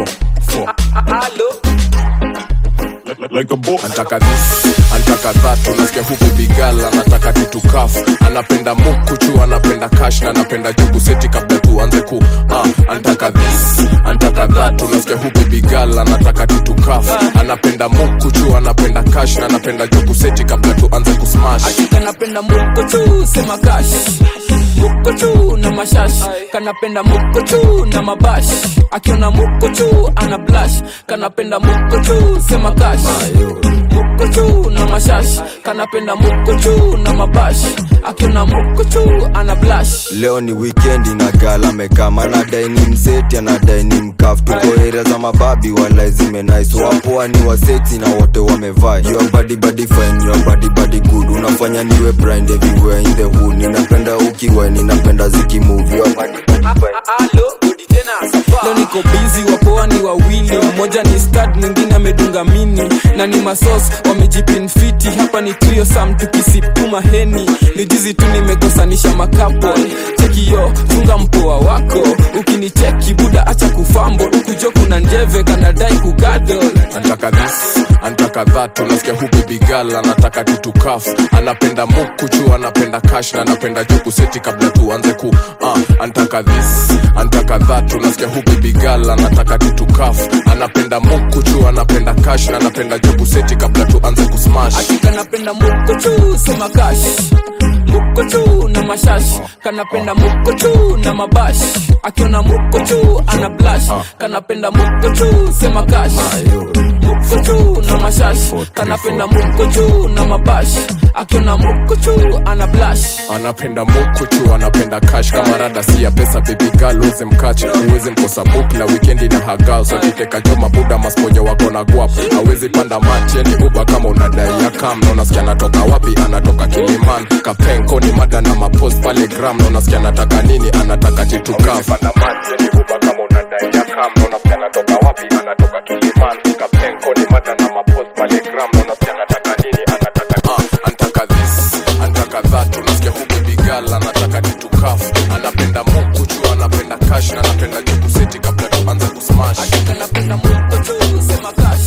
like a boss. Antaka this, antaka that, unasikia huku bigala, anataka tutukaf, anapenda mukuchu, anapenda cash na anapenda jugu seti kabla tuanze ku ah, antaka this, antaka that, unasikia huku bigala, anataka tutukaf, anapenda mukuchu, anapenda cash na anapenda jugu seti kabla tuanze ku smash. kanapenda mukuchu sema kash mukuchu na mashash kanapenda mukuchu na mabash akiona mukuchu ana blash kanapenda mukuchu sema kash mukuchu na mashash kanapenda mukuchu na mabash akiona mukuchu ana blash leo ni wikendi na gala mekama anadai ni mseti anadai ni mkaf tuko area za mababi wala zimenais wapoa ni waseti na wote wamevaa your body body fine your body body good unafanya niwe blind everywhere in the hood ninapenda ukiwa ninapenda zikimove your body leo niko bizi wapoa ni wawili mmoja ni stad mwingine amedunga mini na ni masos wamejipinfiti hapa ni trio sam tukisipuma heni ni jizi tu nimekosanisha makapo chekiyo funga mpoa wako ukinicheki buda acha kufambo ukujo kuna njeve kanadai kugadol antaka this antaka that unasikia huku bigala anataka tutukaf anapenda mukuchu anapenda cash na anapenda juku seti kabla tuanze ku ah, antaka this antaka that unasikia huku bigala anataka tutukaf anapenda mukuchu anapenda cash na anapenda juku seti kabla tuanze ku smash kanapenda mukuchu sema kash mukuchu na mashash kanapenda mukuchu na mabash akiona mukuchu ana blash kanapenda mukuchu sema kash mukuchu na mashash kanapenda mukuchu na mabash akiona mukuchu ana blash anapenda mukuchu anapenda cash kama rada si ya pesa baby girl uweze mkache uweze mkosa book na weekendi na hagal so kiteka joma buda masponyo wako na guap awezi panda mati yani uba kama unadai ya kam na unasikia anatoka wapi anatoka kiliman kapenko ni mada na mapost pale gram na unasikia anataka nini anataka titukaf panda mati yani uba kama unadai ya kam na unasikia anatoka wapi anatoka kiliman kapenko ni mada na mapost pale gram na unasikia anataka nini anataka ah, antaka this antaka that unasikia huku bigala anataka titukaf anapenda mukuchu anapenda cash na anapenda juku seti kabla tuanze kusmash kanapenda mukuchu sema kash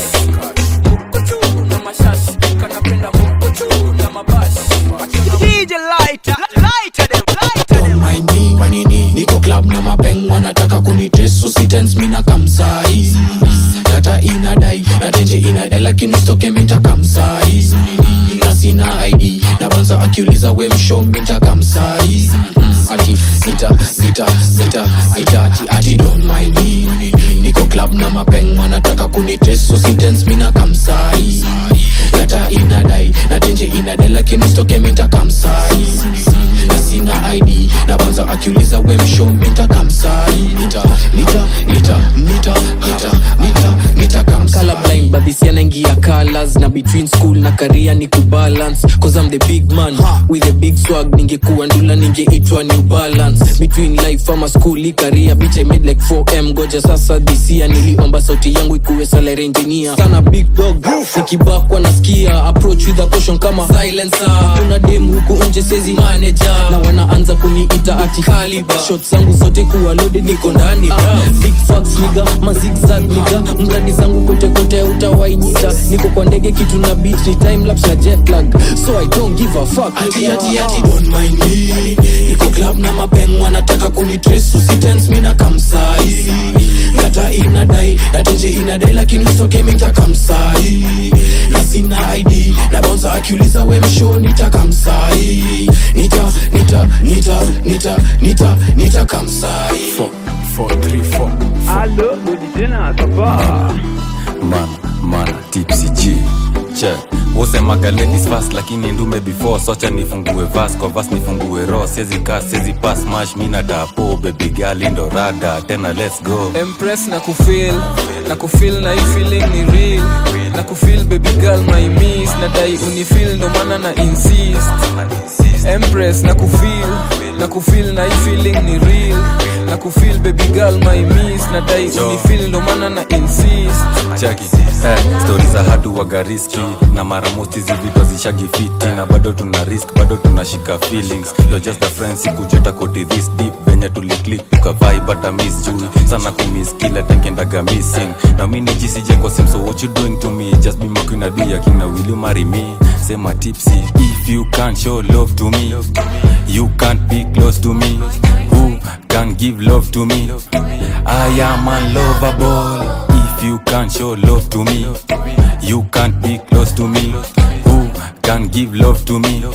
mukuchu na mashash kanapenda mukuchu na mabash DJ Lighter, lighter them, lighter them. mind me manini niko club na mapeng wanataka kunitresu sitens mina kamsai data inadai na tenje inadai lakini stoke minta kamsai na sina id na banza akiuliza we msho minta kamsai ati sita sita sita sita ati ati don't mind me niko club na mapeng wanataka kunitresu sitens mina kamsai data inadai na tenje inadai lakini stoke minta kamsai na sina id na banza akiuliza we msho minta kamsai nita nita nita nita nita nita nita kamsai colorblind but this year naingia colors na between school na career ni kubalance cause I'm the big man with a big swag ningekuwa ndula ningeitwa new balance between life ama school i career bitch I made like 4m goja sasa this year niliomba sauti yangu ikuwe salary engineer sana big dog nikibakwa nasikia approach with a caution kama silencer kuna dem huku nje sezi manager na wanaanza kuniita ati caliber shots zangu zote kuwa loaded niko ndani big facts niga mazigzag niga mradi zangu kote kote utawainyita niko kwa ndege kitu na beat ni time lapse na jet lag so i don't give a fuck ati ati ati don't mind me niko club na mapeng wanataka kunitres usitens mina kamsai kata inadai natenje inadai lakini usoke mitakamsai na sina id na bonza akiuliza we msho nitakamsai nita nita nita nita nita nita kamsai Allo, Godidena, ça va man man tipsy g che wosemaga ladies fast lakini ndume before socha nifungue vas kwa vas nifungue ro siezi ka siezi pas mash mina tapo baby gali ndo rada tena let's go Empress na kufeel na kufeel na hii feeling ni real na kufeel baby girl my miss na dai unifeel ndo maana na insist Empress na kufeel na kufeel na hii feeling ni real na kufeel baby girl my miss na dai unifeel ndo maana na insist chaki eh, stori za hatu waga riski na mara mosti zivido zishagi fiti na bado tuna risk bado tunashika feelings You're just a friend sikujeta koti this deep venye tuliklik tukavai bata miss juu sana kumiss kila tenkendaga missing na mi nijisije kwa sim so what you doing to me just be my queen adu ya king na will you marry me sema tipsy if you can't show love to me you can't be close to me who can give love to me I am unlovable if you can't show love to me you can't be close to me who can give love to me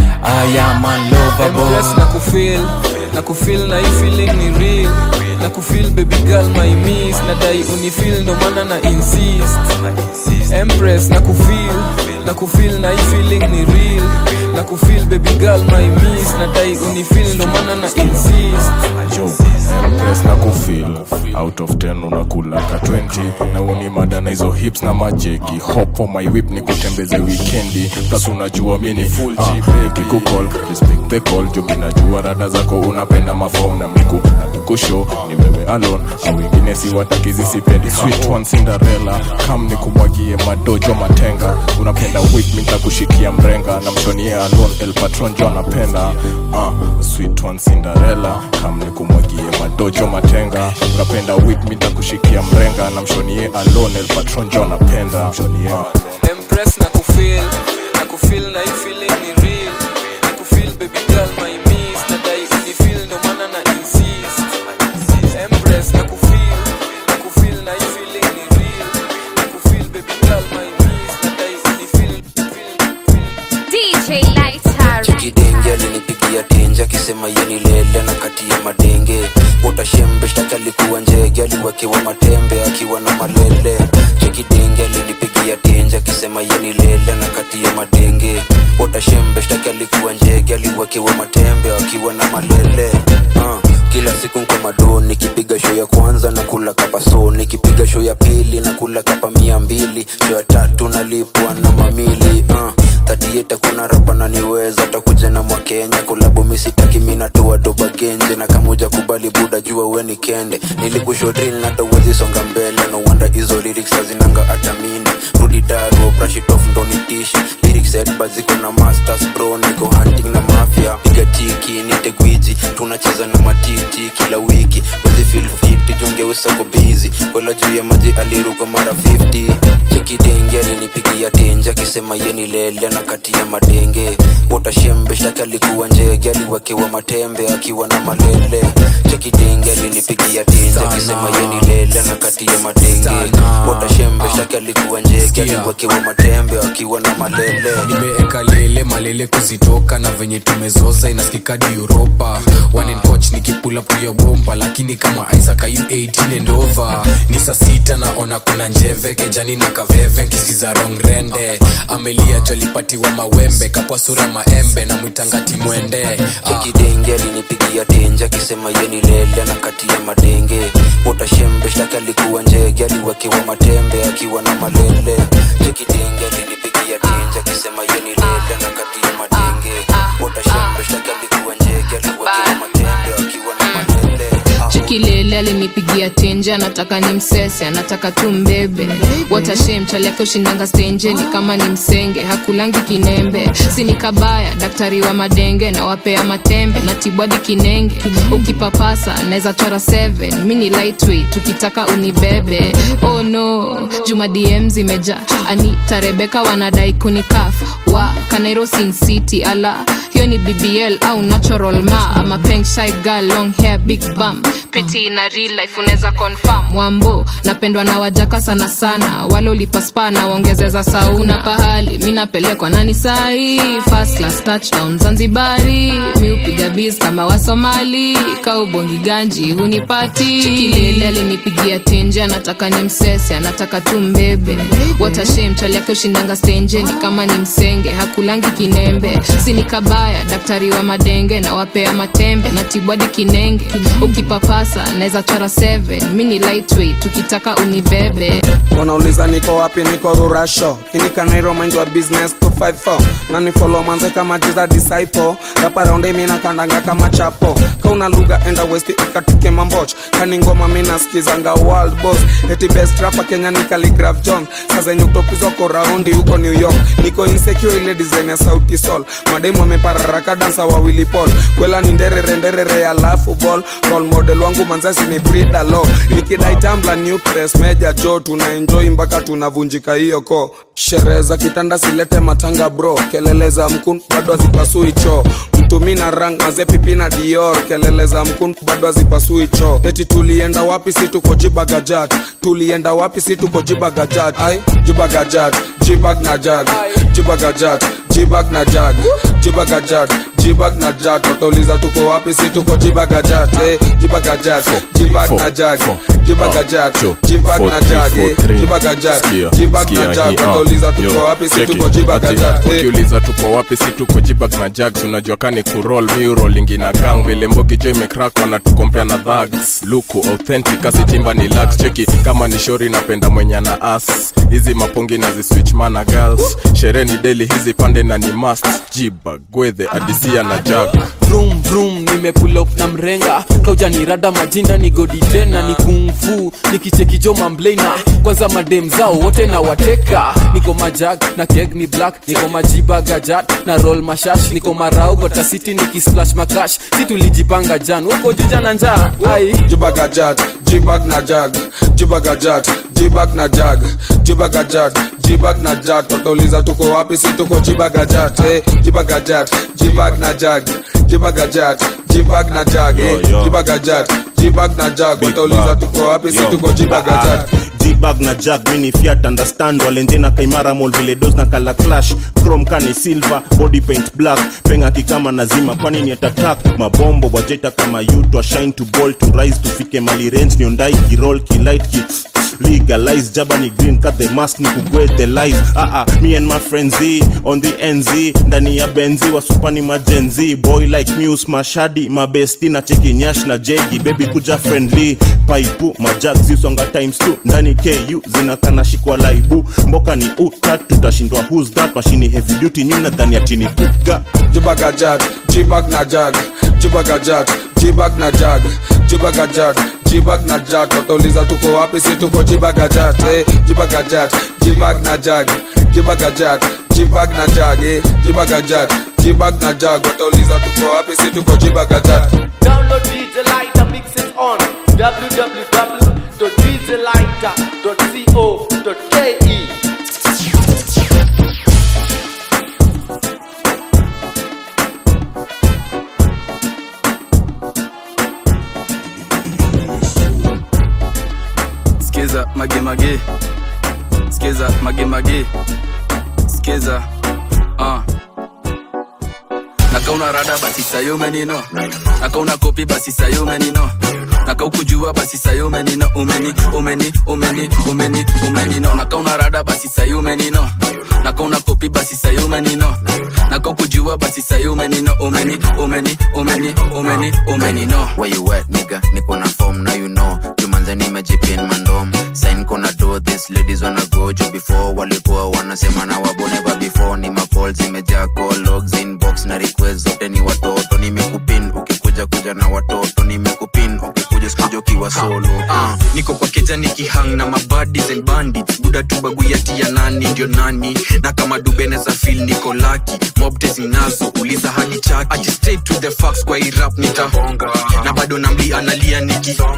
I am Empress na unlovable kufeel na kufeel na hii feeling ni real na kufeel baby girl my miss na dai unifeel ndo maana na insist Empress na kufeel na kufeel na hii feeling ni real na kufeel baby girl my miss na dai unifeel ndo maana na insist yo Empress na kufil out of 10 unakula ka 20 na uni mada na hizo hips na majeki hop on my whip ni kutembeze wikendi plus unajua mi ni full G baby kukol respect the call jo minajua rada zako unapenda mafom na miku na mikusho ni wewe alone au wengine si watakizi sipendi sweet one Cinderella kam ni kumwagie madojo matenga unapenda whip mi nitakushikia mrenga na mshonie alone el patron jo anapenda uh, sweet one Cinderella kam ni kumwagie madojo matenga unapenda whip mi nitakushikia mrenga na mshonie alone el patron jo anapenda mshonie Empress na kufeel na kufeel na hii feeling ni real na kufeel baby girl my miss na dai unifeel ndo maana na insist Empress na kufeel na kufeel na hii feeling ni real na kufeel baby girl my miss na dai unifeel DJ Lighter. chikidenge alinipigia tenje akisema yeni lele na kati ya madenge utashembe shtaki alikuwa njege aliwekewa matembe akiwa na malele chikidenge alinipigia tenje akisema yeni lele na kati ya madenge utashembe shtaki alikuwa njege aliwekewa matembe akiwa na malele uh. kila siku nko mado nikipiga show ya kwanza na kula kapa so nikipiga show ya pili na kula kapa mia mbili show ya tatu nalipwa na mamili uh tatieta kuna rapa naniweza takuja na mwakenya kulabu misitaki minatoa doba genje na kamuja kubali buda jua weni kende nilikushodril natawezi songa mbele no wonder hizo lyrics hazinanga hata mini rudi daro brashitof ndonitishi lyrics headba ziko na masters bro niko hunting na mafia piga tiki nite gwiji tunacheza na matiti kila wiki wezi feel fit jungeusako bizi kola juu ya maji aliruka mara 50 chekidenge alinipigia tenje akisema yeni lele na kati ya madenge utashembe shtaki alikuwa njege aliwekewa matembe akiwa na malele chekidenge alinipigia tenje akisema yeni lele na kati ya madenge utashembe shtaki alikuwa njege aliwekewa matembe akiwa na malele nimeeka lele malele kuzitoka na venye tumezoza inasikikadi uropa wanencoch nikipula puyo bomba lakini kama isaac ayu 18 and over ni saa sita naona kuna njeve kejani na kaveve nkisiza rong rende amelia jolipatiwa mawembe kapwa sura maembe na mwitangati mwende ah. chekidenge alinipigia tenje akisema yeni lele na kati ya madenge utashembe shtaki alikuwa njege aliwekewa matembe akiwa na malele chekidenge alinipigia tenje akisema yeni lele na kati ya madenge utashembe shtaki alikuwa njege aliwekewa matembe akiwa na malele chikilele alinipigia tenje anataka ni msese anataka tu mbebe watashe mchali yake ushindanga stenje ni kama ni msenge hakulangi kinembe sini kabaya daktari wa madenge na wapea matembe na tibwadi kinenge ukipapasa naweza chora 7 mi ni lightweight tukitaka unibebe oh no juma dm zimeja anita rebeka wanadai kunikafa wa kanairo sin city ala hiyo ni bbl au natural ma ama pink side girl long hair big bum peti na real life unaweza confirm wambo napendwa na wajaka sana sana wale ulipaspa na waongezeza sauna pahali mi napelekwa nani sahi first class touchdown zanzibari mi upiga biz kama wasomali kaubongi ganji hunipati chikilele alinipigia tenje anataka ni msese anataka tu mbebe watashem chali yake ushindanga stenjeni kama ni msenge hakulangi kinembe sini kabaya daktari wa madenge na wapea matembe na tibwadi kinenge ukipapasa naweza chora 7 mi ni lightweight tukitaka unibebe wanauliza niko wapi niko rurasho inikanairo mind wa business 254 na ni follow manze kama jiza disciple rapa raundi mina kandanga kama chapo kauna lugha enda west ikatuke mamboch kani ngoma mina skizanga world boss eti best rapa kenya ni Khaligraph john saa zenye utopizwa ko raundi huko new york niko insecure ile design ya sauti sol mademu amepararaka dansa wawili pol kwela ni nderere nderere alafu ball role model wangu manzasi ni Frida Lo nikidai tambla new press meja jo tuna enjoy mpaka tunavunjika hiyo ko sherehe za kitanda silete matanga bro kelele za mkun bado hazipasui choo mtumi na rang maze pipi na dior kelele za mkun bado hazipasui choo eti tulienda wapi si tuko jibagajat tulienda wapi si tuko jibagajat ai jibagajat jibag na jag jibagajat jibag na jag jibagajat jibag na jag watauliza tuko wapi si tuko jibagajat eh, jibagajat jibag na jag jibagajat jibag na jag eh, jibagajat jibag na jag watauliza tuko wapi si tuko jibagajat eh, ukiuliza tuko wapi si tuko jibag na jags unajua kani kurol miurolingi na gang vile mbogi jo imekrak wanatukompea na dhags luku authentic asitimba ni lax cheki kama ni shori napenda mwenye na as hizi mapongi na ziswitch mana girls sherehe ni deli hizi pande na ni must jibag gwedhe adisia na jag vroom vroom nimepull up na mrenga kaujanirada majina ni godi tena ni kungfu nikichekijo mamblena kwanza madem zao wote na wateka niko majag na keg ni black niko majiba gajat na roll mashash niko marau gotasiti nikisplash makash si tulijipanga jan huko juja na njaa ai jibagajat jibag na jag jibagajat jibag na jag jibagajat jibag na jag watauliza tuko wapi si tuko jibagajat eh, jibagajat jibag na jag jibagajat jibag na jag eh, jibagajat jibag na jag watauliza tuko wapi si tuko jibagajat jibag na jag mini fiat understand walenje na kaimara mol vile dos na kala clash chrome kani silver body paint black penga kikama nazima kwani ni atatak mabombo wajeta kama you to shine to ball to rise tufike mali range niondai kirol kilight ki legalize jabani green cut the mask ni kugwe the life ah ah me and my friends Z, on the nz ndani ya benzi wasupani majenzi boy like muse mashadi mabesti na cheki nyash na jegi baby kuja friendly paipu majag zisonga times 2 ndani ku zinakana shikwa laibu mboka ni utat tutashindwa who's that mashini heavy duty nyuna dhani ya chini kuga jibagajat jibag na jag jibagajat jibag na jag jibagajat jibag na jag watauliza tuko wapi si tuko jibagajat eh, jibagajat jibag na jag jibagajat jibag na jag eh, jibagajat jibag na jag watauliza tuko wapi si tuko jibagajat Download DJ Lighter, mix it on www.djlighter.co.ke. skiza magemage skiza magemage skiza uh. nakauna rada basi sayo menino nakauna kopi basi sayo menino nakaukujua basi sayo menino umeni umeni umeni umeni umenino nakauna rada basi sayo menino nakauna kopi basi sayo menino nakaukujua basi sayo menino umeni umeni umeni umeni umenino Where you at, nigga? Niko na form, now you know. Jumanze nimejipin mandom. Sign kona do this, ladies wanna go juu before walikuwa wanasema na wabo never before. Ni macall zimejaa call logs inbox na request zote ni watoto. Nimekupin ukikuja kuja na watoto. Nimekupin ukikuja sikuja ukiwa solo. uh, niko kwa keja nikihang na mabadis and bandits buda tubaguyati ya nani ndio nani na kama dubeneza fil niko laki mobtes ninazo uliza hadi chaki Aji straight to the facts kwa hii rap nitahonga na bado namli analia niki mko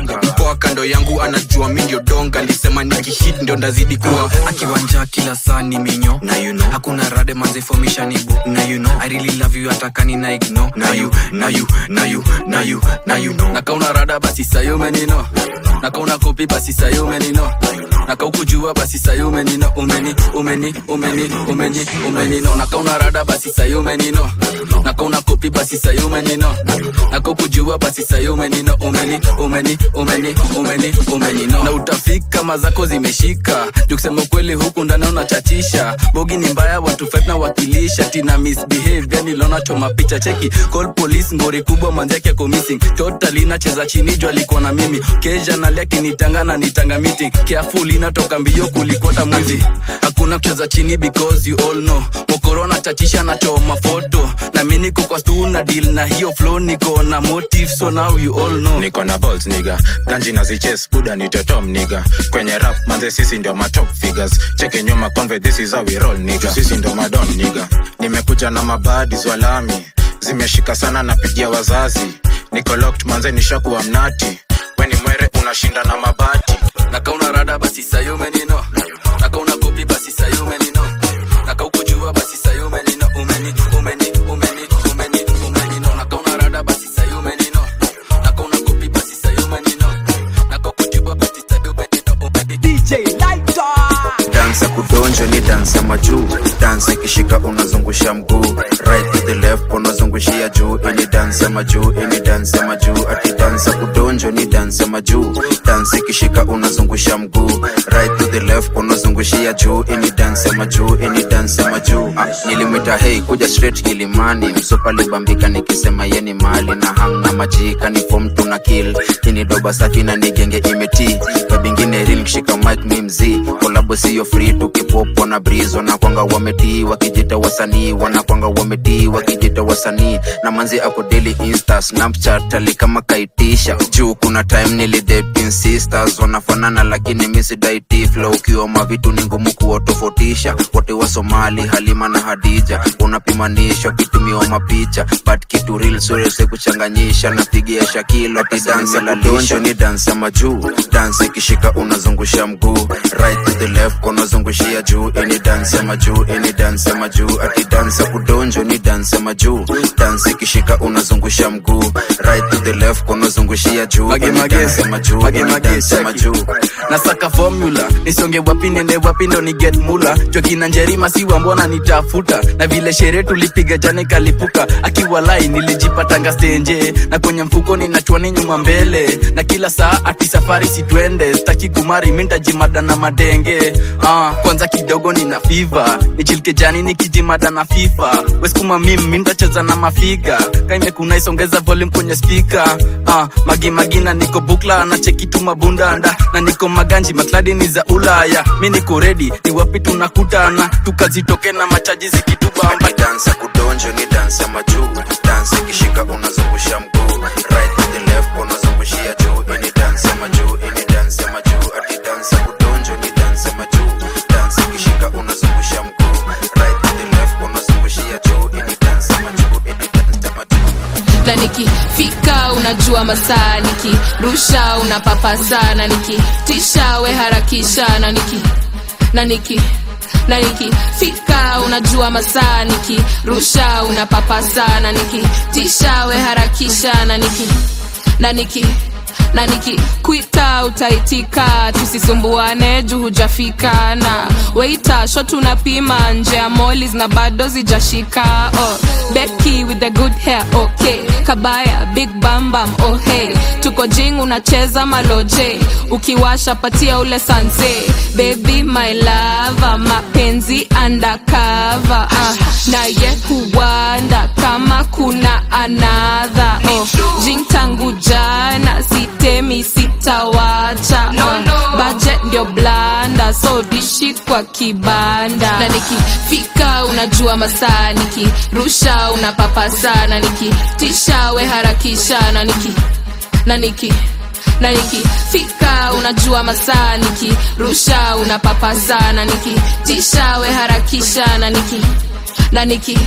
poa kando yangu anajua mi ndio donga lisema nikihit ndio ndazidi kuwa akiwanja kila saa ni minyo na you know. hakuna rade manzefomisha nibu na you know. I really love you atakani na igno na you, na you, na you, na you, na you know. nakauna rada basi sayo menino nakauna kopi basi sayo menino nakaukujua basi sayo menino umeni umeni umeni umeni umenino nakauna rada basi sayo menino nakauna kopi basi sayo menino nakaukujua basi sayo menino umeni umeni umeni umeni umenino na utafika mazako zimeshika juu kusema ukweli huku ndani unachatisha bogi ni mbaya watu fight na wakilisha tina misbehave yani lona choma picha cheki call police ngori kubwa manzake ako missing totally nacheza chini juu alikuwa na mimi keja nalia kinitanga na nitanga meeting careful inatoka mbio kulikota mwizi hakuna kucheza chini because you all know mokorona chachisha na choma foto na mi niko kwa stu na deal na hiyo flow niko na motive so now you all know niko na balls niga ganji na ziches buda ni totom niga kwenye rap manze sisi ndio matop figures cheke nyuma conve this is how we roll niga sisi ndio madon niga nimekuja na mabadi zwalami zimeshika sana napigia wazazi niko locked manze nishakuwa mnati weni mwere unashinda na mabati nakauna rada basi sayo menino nakauna kopi basi sayo menino nakaukujua basi sayo menino umeni umeni umeni umeni umenino nakauna rada basi sayo menino nakauna kopi basi sayo menino nakaukujua basi sayo menino umeni DJ Lighter. dansa kudonjo ni dansa majuu dansa ikishika unazungusha mguu right to the left unazungushia juu ini dansa majuu ini dansa majuu ati dansa kudonjo ni dansa majuu dansa ikishika unazungusha mguu right to the left unazungushia juu ini dansa majuu ini dansa majuu ah, nilimwita hei kuja straight kilimani msopa libambika nikisema yeni mali na hamna majika ni fom tuna kill ini doba safi na nigenge imeti kabingine ril kishika mic mi mzii kolabo siyo free tukipopo na breeze wanakwanga wametii wakijita wasanii wanakwanga wametii wakijita wasanii na manzi ako daily insta snapchat ali kama kaitisha juu kuna time nilidating sisters wanafanana lakini misidaiti flow ukiwa mavitu ni ngumu kuwatofautisha wote wa somali halima na hadija unapimanisha ukitumiwa mapicha but kitu real surese kuchanganyisha napigia shakilo ati dansa la lisho ni dansa majuu dansa ikishika unazungusha mguu right to the left unazungushia juu ini dansa majuu ini dansa majuu ati dansa kudonjo ni dansa majuu dansa ikishika unazungusha mguu right to the left unazungushia juu Mage, ini mage, dansa majuu mage, ini mage, dansa cheki. majuu nasaka formula nisonge wapi nende wapi ndo ni get mula jokina njerima siwa mbona nitafuta na vile sherehe tulipiga jana ikalipuka akiwa lai nilijipatanga stenje na kwenye mfuko ninachwani nyuma mbele na kila saa ati safari sitwende staki kumari mintajimada na madenge ah, kwanza kidogo nina fiva nichilike jani nikijimada na fifa weskuma mim mintacheza na mafiga kaimekuna isongeza volume kwenye spika ah, magimagina niko bukla na chekitu mabundanda na niko maganji makladi ni za ulaya mi niko redi ni wapi tunakutana tukazitoke na machaji zikitubamba dansa kudonjo ni dansa majuu dansa ikishika unazungusha mguu right to the left unazungushia juu ini dansa majuu ini dansa majuu ati dansa kudonjo ni dansa majuu dansa ikishika unazungusha mguu right to the left unazungushia juu ini dansa majuu ini dansa majuu na nikifika unajua masaa nikirusha unapapasa na nikitisha we harakisha na niki na niki na nikifika unajua masaa nikirusha unapapasa na nikitisha we harakisha na niki na niki na nikikwita utaitika tusisumbuane juu hujafika na weita sho tunapima nje ya molis na bado zijashika oh, beki with the good hair okay kabaya big bambam oh hey tuko jing unacheza maloje ukiwasha patia ule sanse baby my lava mapenzi undercover uh, naye huwanda kama kuna anadha oh, jing tangu jana sitemi sitawacha no, no. budget ndio blanda so dishi kwa kibanda na nikifika unajua masaa nikirusha unapapasa na nikitisha we harakisha na niki na niki na nikifika unajua masaa nikirusha unapapasa na nikitisha we harakisha na niki na niki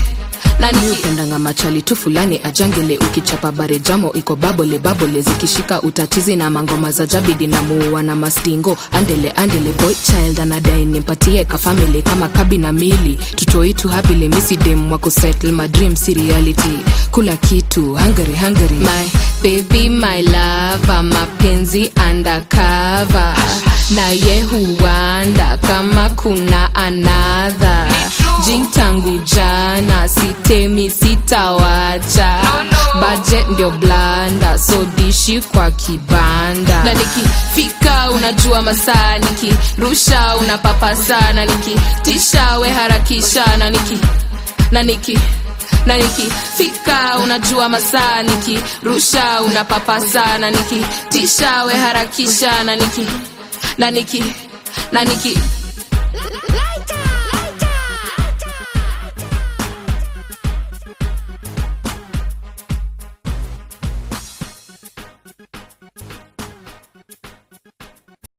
nani upendanga machali tu fulani ajangele ukichapa bare jamo iko babole babole zikishika utatizi na mangoma za jabidi na muua na mastingo andele andele boy child anadai nimpatie kafamili kama kabi na mili tutoitu hapile misidem wako settle my dream si reality kula kitu hungary hungary my baby my lava mapenzi undercover naye huanda kama kuna anadha jing tangu jana sitemi sitawacha budget ndio blanda so dishi kwa kibanda na nikifika unajua masaa nikirusha unapapa sana nikitisha we harakisha na niki na niki na nikifika unajua masaa nikirusha unapapa sana nikitisha we harakisha na niki na niki na niki